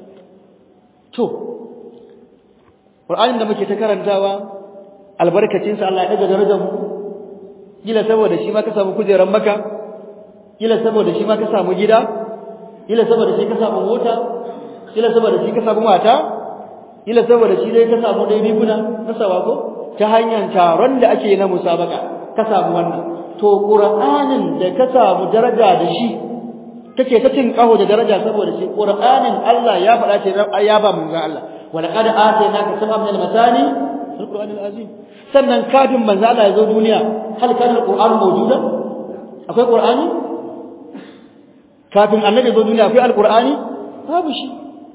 to Qur'anin da muke ta karantawa albarkacin sa Allah ya daga darajar mu kila saboda shi ma ka samu kujeran maka kila saboda shi ma ka samu gida kila saboda shi ka samu mota kila saboda shi ka samu mata ila saboda shi dai ka samu dai riguna na sawako ta hanyar taron da ake na musabaka ka samu wannan to qur'anin da ka samu daraja da shi kake ta cin kaho da daraja saboda shi qur'anin Allah ya faɗa ce ya ba manzo Allah wa laqad atainaka sab'an min al-masani fil qur'anil azim sannan kafin manzo Allah ya zo duniya hal kana al-qur'an mawjuda akwai qur'ani kafin annabi ya zo duniya akwai al-qur'ani babu shi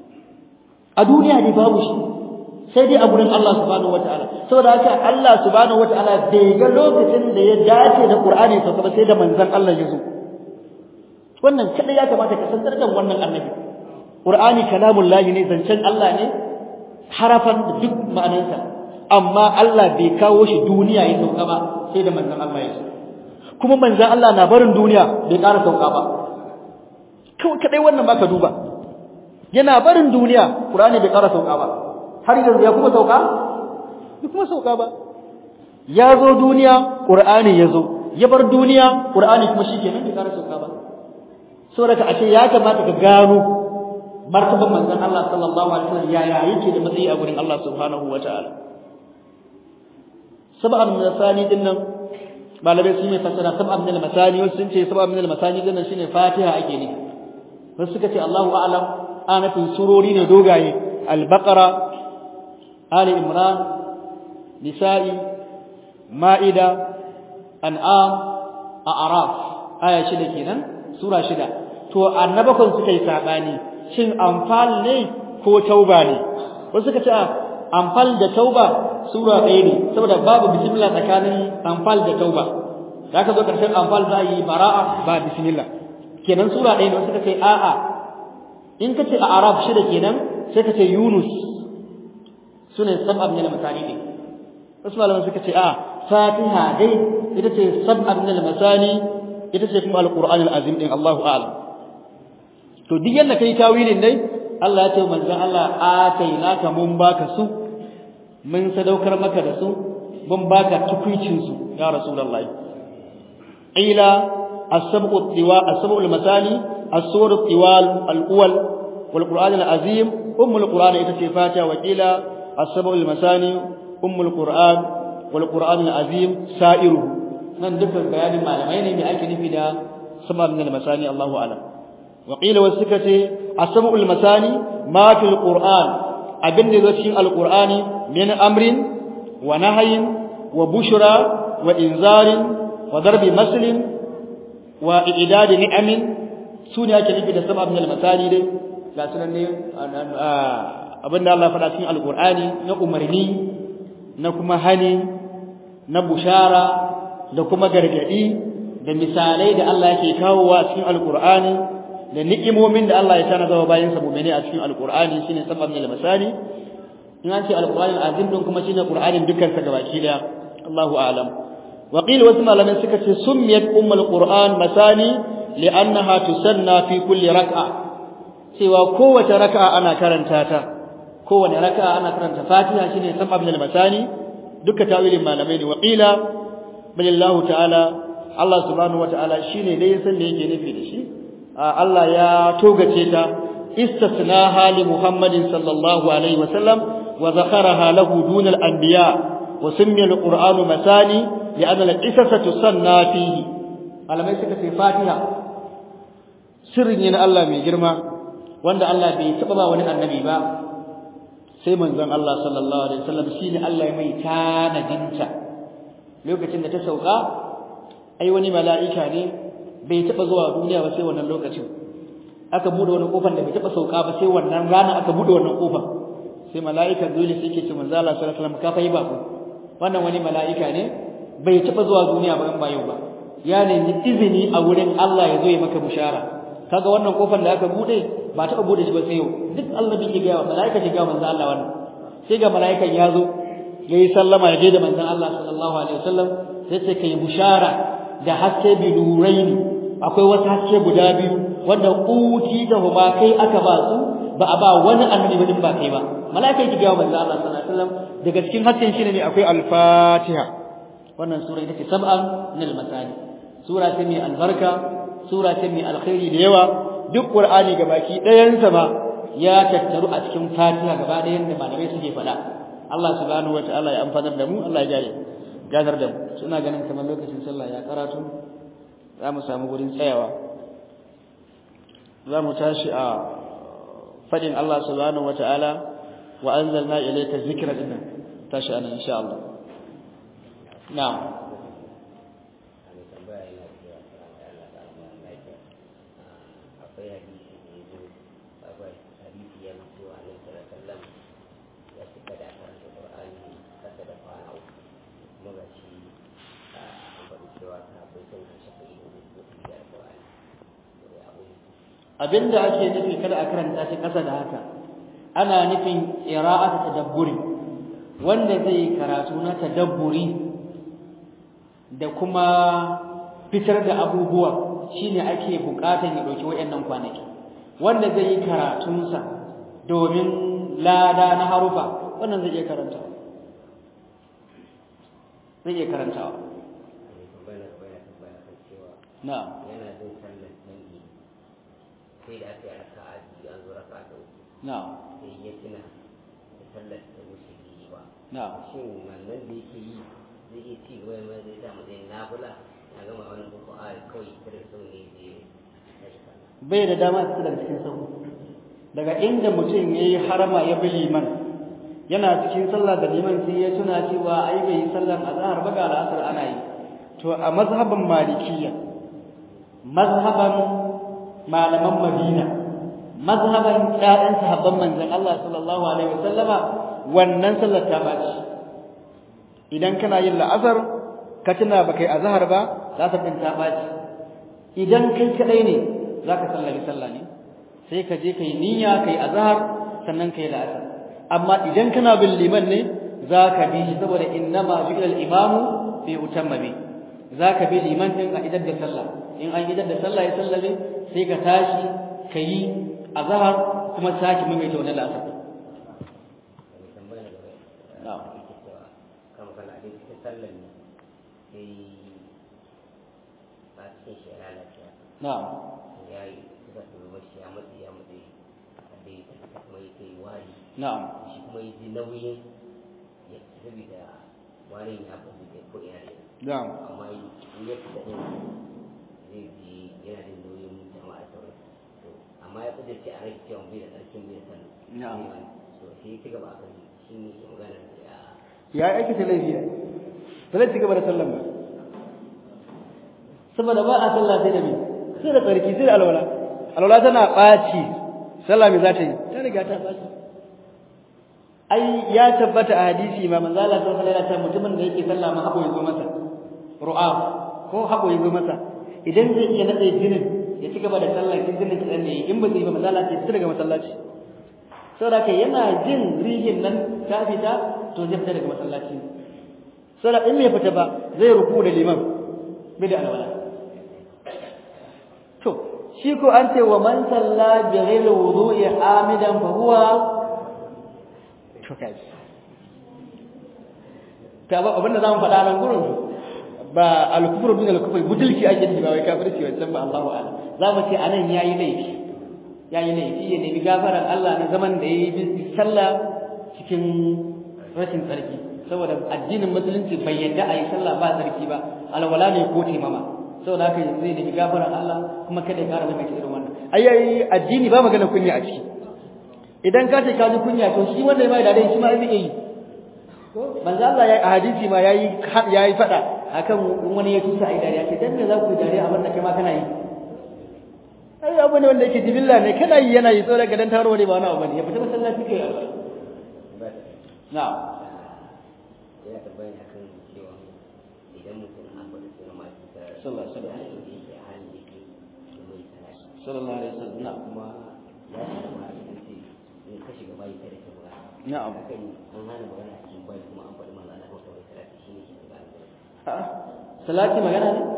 a duniya ne babu shi sai dai a gurin Allah subhanahu wataala saboda haka Allah subhanahu wataala bai ga lokacin da ya dace da Qur'ani to kuma sai da manzon Allah ya zo wannan kada ya kamata ka san da wannan annabi Qur'ani kalamullahi ne zancen Allah ne harafan da duk ma'anarsa amma Allah bai kawo shi duniya ya sauka ba sai da manzon Allah ya zo kuma manzon Allah na barin duniya bai ƙara sauka ba kawai kadai wannan ba ka duba yana barin duniya Qur'ani bai ƙara sauka ba har yanzu ya kuma sauka bai kuma sauka ba ya zo duniya Qur'ani ya zo ya bar duniya Qur'ani kuma shikenan bai ƙara sauka ba saboda ka ashe ya kamata ka gano martaban manzon Allah sallallahu alaihi wasallam yaya yake da matsayi a gurin Allah subhanahu wataala sab'an min asani din nan malamai sun yi fasara sab'an min al-masani wasu sun ce sab'an min al-masani din nan shine Fatiha ake ne wasu suka ce Allahu a'lam ana fin surori ne dogaye al-baqara ali imran nisa'i ma'ida an'am a'raf aya shida kenan sura shida to annabakon suka yi sabani shin anfal ne ko tauba ne wasu suka ce anfal da tauba sura ɗaya ne saboda babu bismillah tsakanin anfal da tauba da aka zo karshen anfal za yi bara'a ba bismillah kenan sura ɗaya ne wasu suka ce a'a in ka ce a arab shida kenan sai ka ce yunus sune sab'ab min al-masani ne wasu malaman suka ce a fatiha dai ita ce sab'ab min al-masani ita ce kuma al-qur'an al-azim din Allahu a'lam to duk yanda kai tawilin dai Allah ya ce manzon Allah atainaka mun baka su mun sadaukar maka da su mun baka tukuicin su ya rasulullahi ila as-sab'u at-tiwa as-sab'u al-masani as-sur at-tiwal al-awwal wal-qur'an al-azim ummul qur'an ita ce fatiha wa ila as-sab'u al-masani ummul qur'an wal-qur'an al-azim sa'iruhu nan dukkan bayanin malamai ne me ake nufi da sab'u min al-masani Allahu a'lam وقيل والسكتي السبع المثاني ما في القرآن أبن ذاتين القرآن من أمر ونهي وبشرى وإنذار وضرب مثل وإعداد نعم سوني أكلي في السبع من المثاني دي لا سنني أبن الله فلاتين القرآن نأمرني نكما هني نبشارة نكما غرغدي da misalai da Allah yake kawowa cikin alqur'ani da ni'imomin da Allah ya tana zama bayan sa mu'mini a cikin alqur'ani shine sabab ne masani in an ce alqur'ani azim din kuma shine qur'anin dukkan sa gabaki daya Allahu a'lam wa qila wasu malamai suka ce summiyat ummul qur'an masani li'annaha tusanna fi kulli rak'a cewa kowace raka'a ana karanta ta kowace raka'a ana karanta fatiha shine sabab ne masani duka tawilin malamai ne wa qila balillahu ta'ala Allah subhanahu wata'ala shine dai san da yake nufi da shi Allah ya togace ta istisnaha li Muhammadin sallallahu alaihi wasallam wa zakaraha lahu dun al-anbiya wa summiya al-Qur'anu masani li'anna al-qisasa tusanna fihi malamai suka ce Fatiha sirrin ne na Allah mai girma wanda Allah bai taba ba wani annabi ba sai manzon Allah sallallahu alaihi wasallam shine Allah ya mai tanadinta lokacin da ta sauka ai wani mala'ika ne bai taba zuwa duniya ba sai wannan lokacin aka bude wani kofar da bai taba sauka ba sai wannan rana aka bude wannan kofar sai mala'ika dole sai yake ce manzo Allah sallallahu alaihi wasallam ka fa yi bako wannan wani mala'ika ne bai taba zuwa duniya ba in ba yau ba ya nemi izini a wurin Allah ya zo ya maka bushara kaga wannan kofar da aka bude ba taba bude shi ba sai yau duk Allah bai ga mala'ika ce ga manzo Allah wannan sai ga mala'ikan ya zo yayi sallama ya je da manzon Allah sallallahu alaihi wasallam sai sai kai bushara da haske bi nuraini akwai wasu haske guda biyu wanda uti da huma kai aka ba su ba a ba wani annabi ba din ba kai ba malaika yake ga manzo Allah sallallahu alaihi wasallam daga cikin hasken shi ne akwai al-Fatiha wannan sura ita ce sab'an min al-masani sura ce mai albarka sura ce mai alkhairi da yawa duk qur'ani gabaki ɗayan sa ma ya tattaru a cikin Fatiha gaba ɗayan da malamai suke faɗa Allah subhanahu wataala ya amfanar da mu Allah ya gare gadar da mu suna ganin kamar lokacin sallah ya karatu za mu samu gurin tsayawa za mu tashi a fadin Allah subhanahu wataala wa anzalna ilayka dhikra dinnan tashi anan insha Allah na'am abinda ake nufi kada a karanta shi ƙasa da haka ana nufin qira'atu tadabburi wanda zai karatu na tadabburi da kuma fitar da abubuwa shine ake bukatan ya dauki wayannan kwanaki wanda zai yi karatunsa domin lada na harufa wannan zai iya karanta zai iya karantawa na'am yana jin sallar dangi sai da aka yi raka'a biyu an zo raka'a da uku na'am sai ya tuna da sallar da wuce bai yi ba na'am shin wannan da yake yi zai iya ci gaba mai zai sa matsayin nafila ya gama wannan boko a kawai kiran sau ne zai yi tashi sallah bai da dama su daga cikin sahu daga inda mutum ya yi harama ya bi liman yana cikin sallah da liman sai ya tuna cewa ai bai yi sallar azhar ba ga al'asar ana yi to a mazhaban malikiyya mazhaban malaman madina mazhaban ƴaƴan sahabban manzon Allah sallallahu alaihi wasallama wannan sallar ta baci idan kana yin la'asar ka tuna baka yi azhar ba la'asar din ta baci idan kai kadai ne zaka sallari sallah ne sai ka je kai niyya kai azhar sannan kai la'asar amma idan kana bin liman ne zaka bi shi saboda innama ju'ila al-imamu fi utamma bi zaka bi liman din a idar da sallah in an idar da sallah ya sallame sai ka tashi kai azhar kuma saki maimaita wannan la'asar mai tambaya da na'am yake cewa kama kana a cikin sallar ne sai ba cikin shi ya lalace na'am ya yi suka tsoro shi ya matsi ya matsi a dai ta kuma yake yi wari na'am shi kuma yi ji nauyin ya saboda warin ya bazu da ko ina da na'am amma in ya fita din zai ji yana jin nauyin jama'a sauran to amma ya kudurce a rai cewa bai da tsarkin bai da sallah Na'am. so sai ya ci gaba a kan shi ne ke magana da ya ya aikata laifi ba zai ci gaba da sallan ba saboda ba a sallah sai da me sai da tsarki sai da alwala alwala tana ɓaci sallah me za ta yi ta riga ta ɓaci ai ya tabbata a hadisi ma manzo Allah sallallahu alaihi wasallam mutumin da yake sallah ma habo ya zo masa ru'ab ko habo ya zo masa idan zai iya nade jinin ya ci gaba da sallar izinin kidan da in ba zai ba masallaci ya fita daga masallaci saboda kai yana jin rihin nan ta fita to zai fita daga masallaci saboda in bai fita ba zai ruku da liman bai da alwala to shi ko an ce wa man salla bi ghairi wudu'i amidan fa huwa to kai ka ba abinda zamu faɗa nan gurin ba al-kufru min al-kufri butulki ake ji ba wai kafirci wancan ba Allahu a'lam zamu ce anan yayi laifi yayi laifi ya nemi gafaran Allah na zaman da yayi bi sallah cikin rashin tsarki saboda addinin musulunci bai yadda a yi sallah ba tsarki ba alwala ne ko taimama saboda haka zai nemi gafaran Allah kuma kada ya kara mai irin wannan ai addini ba magana kunya a ciki idan ka ce ka ji kunya to shi wanda ya mai dare shi ma zai yi manzo Allah ya a hadisi ma yayi yayi fada akan wani ya tusa ai dariya ce dan me za ku dariya abin da kai ma kana yi ai abu ne wanda yake jibilla ne kana yi yana yi so daga dan taro ne ba wani abu ne ya fita masallaci kai na'am yana tabbani akan cewa idan mutum an faɗi sunan masu sallallahu sallallahu alaihi wasallam da yake a halin da yake da mai salati sallallahu alaihi wasallam na'am kuma ya ce ma sun ce in ka shiga bayi kada ka buga na'am hakan an hana magana a cikin bayi kuma an faɗi manzo Allah ko kawai salati shine ke da A'a, salati magana ne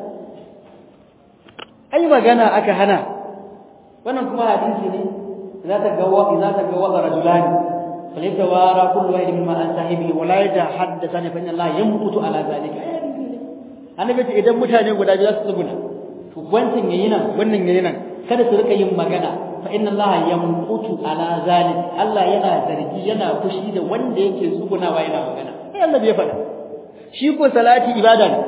ai magana aka hana wannan kuma hadisi ne za ta ga wa za ta ga wa rajulan falyatawara kullu wahid mimma an sahibi wa la yatahaddathan fa inna Allah yamqutu ala zalika ai hadisi ne annabi ce idan mutane guda biyu su tsuguna to wancan yayi nan wannan yayi nan kada su rika yin magana fa inna Allah yamqutu ala zalika Allah yana zargi yana fushi da wanda yake tsugunawa yana magana ai Allah bai faɗa shi ko salati ibada ne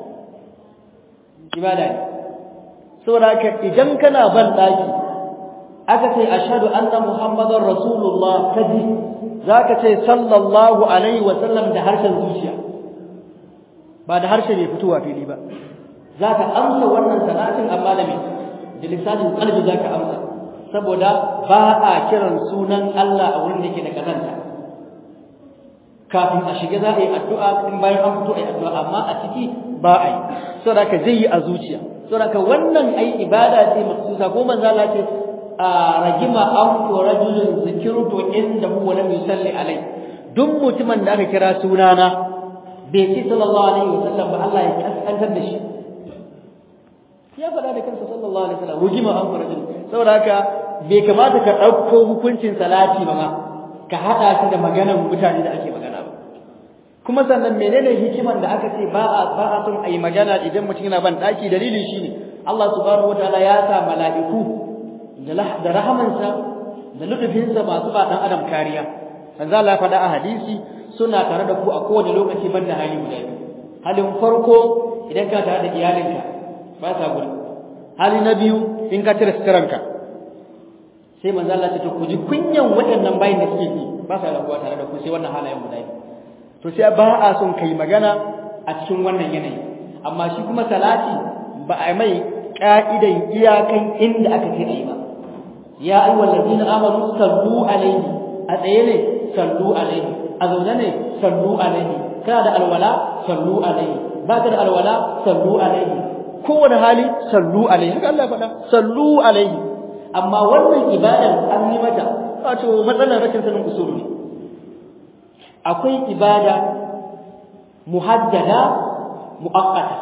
ibada ne saboda haka idan kana ban daki aka ce ashhadu anna muhammadar rasulullah kaji zaka ce sallallahu alaihi wa sallam da harshen zuciya ba da harshe mai fitowa fili ba zaka amsa wannan salatin amma da me da lisanin qalbi zaka amsa saboda ba a kiran sunan Allah a wurin da yake da kazanta kafin a shiga za a yi addu'a in bayan an fito a yi addu'a amma a ciki ba a yi saboda ka zai yi a zuciya saboda ka wannan ai ibada ce maksusa ko manzo Allah ce a ragima an ko rajulun zikirtu inda huwa lam yusalli alai duk mutumin da aka kira sunana bai ce sallallahu alaihi wasallam ba Allah ya kaskantar da shi ya faɗa da kansa sallallahu alaihi wasallam rugima an ko rajulun saboda haka bai kamata ka ɗauko hukuncin salati ba ma ka haɗa shi da maganar mutane da ake magana ba kuma sannan menene hikiman da aka ce ba a ba a son ayi magana idan mutum yana ban daki dalili shine Allah subhanahu wataala ya sa mala'iku da rahamansa da lutufinsa masu ba dan adam kariya manzo Allah ya faɗa a hadisi suna tare da ku a kowane lokaci banda hali guda biyu halin farko idan ka tare da iyalinka ba sa gudu hali na biyu in ka tare sitaranka sai manzo Allah ya ce to ku ji kunyan waɗannan bayin da suke yi ba sa rabuwa tare da ku sai wannan halayen guda biyu to sai ba a son kai magana a cikin wannan yanayi amma shi kuma salati ba a mai ka'idan iyakan inda aka ce ayi ba ya ayyuhal ladina amanu sallu alaihi a tsaye ne sallu alaihi a zaune ne sallu alaihi kana da alwala sallu alaihi baka da alwala sallu alaihi kowane hali sallu alaihi haka Allah faɗa sallu alaihi amma wannan ibadan an yi mata wato matsalar rashin sanin usulu ne akwai ibada muhaddada muaqqata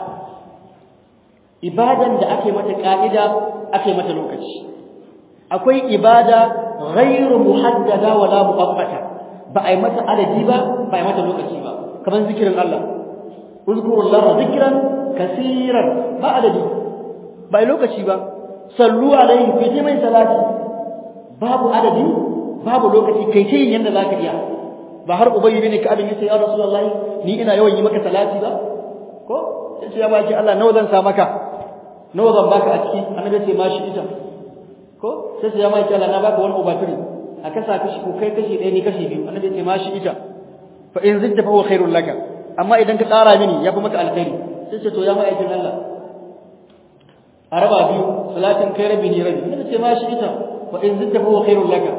ibadan da ake mata ka'ida ake mata lokaci akwai ibada ghairu muhaddada wala muaqqata ba ai mata adadi ba ba ai mata lokaci ba kamar zikirin Allah uzkurullaha zikran kaseeran ba adadi ba ai lokaci ba sallu alaihi fi mai salati babu adadi babu lokaci kai ce yanda zaka iya ba har ubayy bin ka'ab ya ce ya rasulullahi ni ina yawan yi maka salati ba ko sai ya baki Allah nawa zan sa maka nawa zan baka a ciki annabi ce ma shi ita ko sai ya baki Allah na baka wani ubatiri a kasa kashi ko kai kashi ɗaya ni kashi biyu annabi ce ma shi ita fa in zidda fa huwa khairul laka amma idan ka tsara mini ya fi maka alkhairi sai ce to ya ma aikin Allah a raba biyu salatin kai rabi ni rabi annabi ce ma shi ita fa in zidda fa huwa khairul laka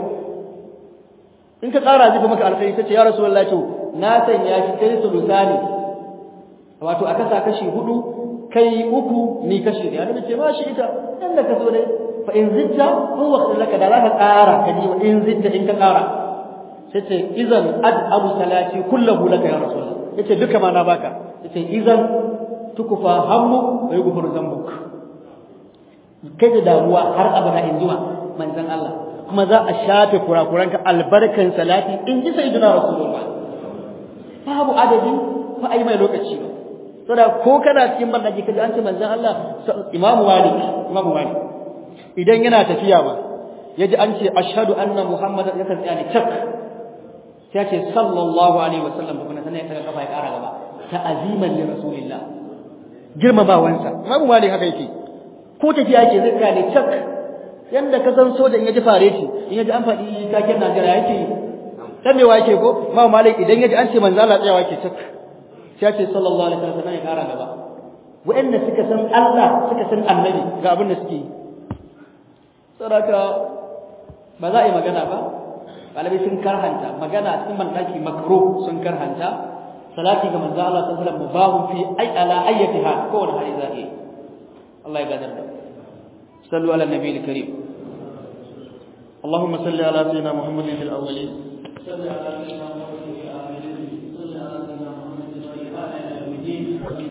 in ka tsara zai maka alkhairi tace ya rasulullahi to na sanya shi kai sulusani wato aka sa kashi hudu kai uku ni kashi da annabi ce ba shi ita inda ka so dai fa in zitta ko waqtin laka da zaka ƙara ka ji wa in zitta in ka ƙara sai ce idan ad abu salati kullahu laka ya rasulullah yace duka ma na baka yace idan tukufa hammu wa yughfaru dhanbuk kai da damuwa har abada in zuwa manzon Allah kuma za a shafe kurakuranka albarkan salati in ji sayyidina rasulullah babu adadi fa ai mai lokaci ba saboda ko kana cikin bandaji kaji an ce manzon Allah imamu malik imamu malik idan yana tafiya ba yaji an ce ashhadu anna muhammadan yakan tsaya ne cak sai ya ce sallallahu alaihi wasallam kuma sanan ya kaga kafa ya kara gaba ta'aziman li rasulillah girmamawansa imamu malik haka yake ko tafiya yake zai tsaya ne cak yanda ka san soja in yaji fareti in yaji an faɗi taken Najeriya yake dan me yake ko imamu malik idan yaji an ce manzo Allah tsayawa yake cak sai ce sallallahu alaihi wasallam ya kara gaba wa'anda suka san Allah suka san annabi ga abin da suke yi saboda ba za a yi magana ba malamai sun karhanta magana a cikin bandaki makro sun karhanta salati ga manzo Allah sallallahu alaihi wasallam babu fi ay ala ayyatiha ko wani hali za yi Allah ya gadar da sallu ala nabiyil karim اللهم صل على سيدنا محمد في الاولين صل على سيدنا محمد